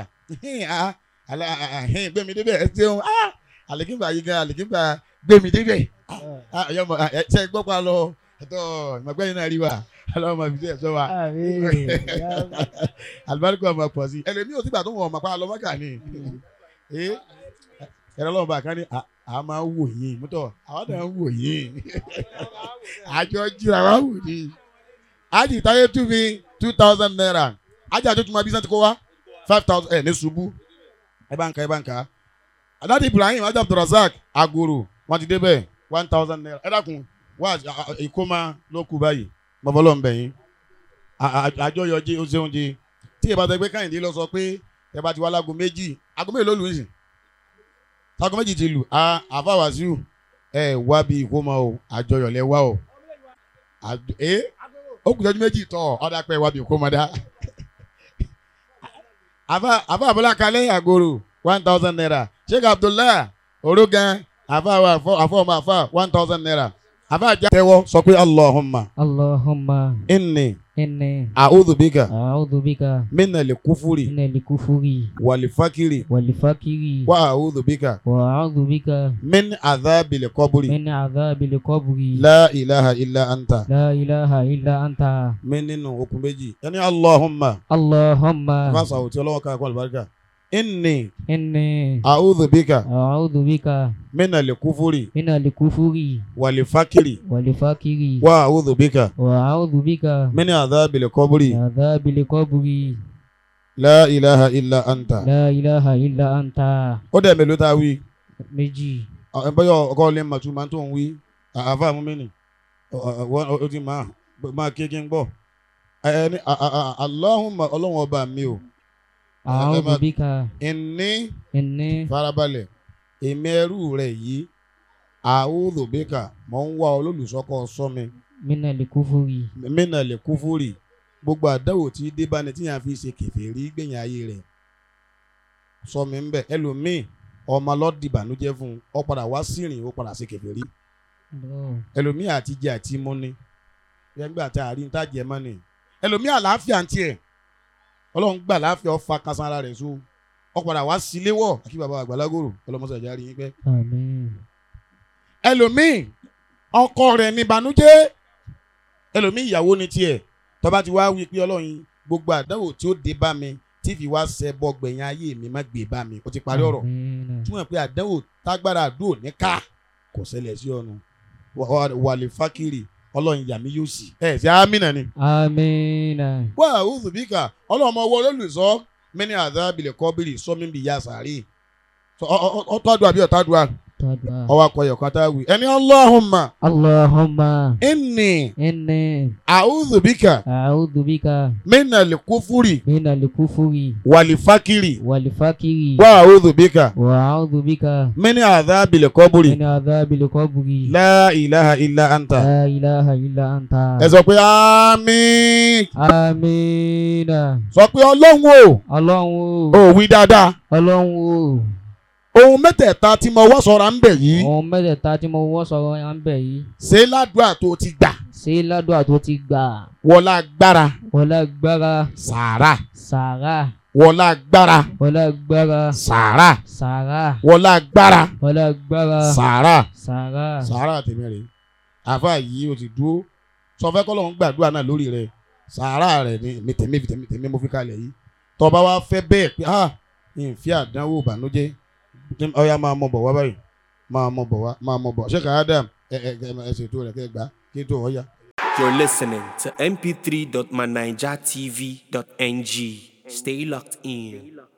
gbẹ̀mí débẹ̀ ẹ ṣeun àlèkínbà yìí gan àlèkínbà gbẹ̀mí débẹ̀ ṣe gbọ́ pa lọ ẹ̀tọ́ ìmọ̀gbẹ́yìn náà rí wa ọlọ́mọ fi ṣe ẹ̀ṣọ́ wa àmín alibarika ọmọ pọ̀ sí ẹlẹ́mi ò sígbà tó wọ̀ ọmọ pa lọ́mọ́kà ni ee ẹ̀rọ ọlọ́mọba kan ní a- a máa ń wò yín mútọ̀ àwọn náà ń wò yín àjọ jíra wá wò ní. ájì táyé tú mi two thousand naira ájì àjọ tó máa bí sẹ́ńtì kó wá five thousand ẹ̀ ní ṣubú ẹ bá ń ka ẹ bá ń ka adáde ibrahim ajá abdulrasaq agoro wọn ti dé bẹ́ẹ̀ one thousand naira ẹ dákun wá ìkómà ló kú báyìí bọ́bọ́lọ́ ń bẹ̀ yín àjọyọ̀ jẹ́ oṣù oúnjẹ tí ìbátan ẹgbẹ́ káyìndé lọ sọ pé ẹ bá ti wá lágo méjì aago méjì ló lù ú sìn aago méjì ti lù á àfa wàsíù ẹ wá bí ìkómọ o àjọyọ̀ lẹ wá o Àjọ- ẹ ó kù sẹ́jú méjì tọ̀ ọ̀dà pẹ́ wá bí kò mọ̀ dá. àfa àfa àbúlá kalẹ̀ àgòrò one thousand naira sheikh abdullahi orogan àfa wa àfọ ọmọ àfa one thousand naira àfa àjà tẹ́wọ́ sọ pé allahumma Allahumma inni inni a'udhu bika a'udhu bika minna likufuri min al-kufri walifakiri wal fakri wa a'udhu bika wa a'udhu bika min adhabil qabri min adhabil qabri la ilaha illa anta la ilaha illa anta min nínú okùn méjì ẹni allahumma Allahumma fásitì àwọn tí ọlọ́wọ́ ká kọ́ àlùbáríkà inni inni a'udhu bika a'udhu bika minna likufuri min al-kufri walifakiri wal fakri wa a'udhu bika wa a'udhu bika min adhabil qabri min adhabil qabri la ilaha illa anta. la ilaha illa anta ó dẹ̀ mélòó tá a wí méjì ẹ bọ́yọ̀ ọkọ lè mà tún máa tó ń wí àáfà mú mi nì ó ti máa máa ké kí n gbọ́ ẹni Allahumma ọlọ́run ọba mi o a'udhu bika ìní inni farabalẹ̀ èmi ẹrú rẹ̀ yìí a'udhu bika mọ̀ ń wá olólùsọ́kọ̀ sọ mi min al-kufri mínà lè kú fúrì gbogbo àdáwò tí dé bá ní tí yàn fi ṣe kèfèrí gbẹ̀yìn ayé rẹ̀ sọ mi ń bẹ̀ ẹlòmíì ọmọ lọ́dìbànújẹ́ fún un ọ padà wá sírìn ó padà ṣe kèfèrí Allah ẹlòmíì àti jẹ àti mú ni gbẹngbẹ àti àárín tá jẹ mọ́ ni ẹlòmíì àlàáfíà ń tiẹ̀ ọlọ́run gbà láàfíà ọ fa kásán ara rẹ̀ so ọ padà wá sílé wọ̀ àkí bàbá àgbàlagbòrò ọlọ́mọṣẹ́ ìjà rí yín pẹ́ Àmín. ẹlòmíì ọkọ rẹ̀ ní ìbànújẹ́ ẹlòmíì ìyàwó ni tiẹ̀ tọ́ba ti wá wí pé ọlọ́run gbogbo àdáwò tí ó dé bá mi tí fi wá ṣẹ bọ́ gbẹ̀yìn ayé mi má gbé bá mi ó ti parí ọ̀rọ̀ Àmín. túmọ̀ pé àdáwò tágbára àdúrò ní ká kò ṣẹlẹ̀ sí ọ̀nà wàlẹ̀ fákìrì ọlọ́run yàmí yóò sì ẹ̀ ṣe àmínà ni. Àmín. wá àwùjọ bí ká ọlọ́mọ ọwọ́ olólùsọ mẹ́ni àdábìlẹ̀ kọ́bìrì sọ́mi bí ya sàárè ọtọ́dúà bí ọ̀tádùà Tadua. ọwọ́ akọyọ̀ kan tá a wí ẹni Allahumma Allahumma inni inni àwùjọ bí ká a'udhu bika mẹ́ni àlẹ́kùfúrì min al-kufri wàlẹ̀ fákìrì wal fakri wá àwùjọ bí ká wa a'udhu bika mẹ́ni àdábìlẹ̀ kọ́bìrì min adhabil qabri la ilaha illa anta la ilaha illa anta. ẹ sọ pé àmín Àmín. sọ pé ọlọ́run o Ọlọ́run ò o wí dáadáa Ọlọ́run o ohun mẹ́tẹ̀ẹ̀ta tí mo wá sọ̀rọ̀ ń bẹ̀ yìí ohun mẹ́tẹ̀ẹ̀ta tí mo wọ́ sọ̀rọ̀ yẹn ń bẹ̀ yìí ṣé ládùúgbà tó ti gbà ṣé ládùúgbà tó ti gbà wọlá agbára wọlé agbára sàárà sàrà wọlá agbára wọlé agbára sàárà sàrà wọlá agbára wọlé agbára sàárà sàrà sàárà tèmi rè àfa yìí o ti dúró sọ fẹ́ kọ́lọ́hún gbàdúrà náà lórí rẹ̀ sàárà rẹ̀ ni mi tèmi tèmi tèmi mo fi kalẹ̀ yìí tọba wa fẹ́ bẹ́ẹ̀ pé ah ìfẹ́ àdánwò ìbànújẹ́ ọ̀ya máa mọ̀ bọ̀ wá báyìí máa mọ̀ bọ̀ wá máa mọ̀ bọ̀ ṣé ká Adam ẹ ẹ ẹ ẹ ṣètò rẹ̀ kẹ́ ẹ gbà kí tó ọ̀ya. You're listening to mp3.manijatv.ng. Stay locked in.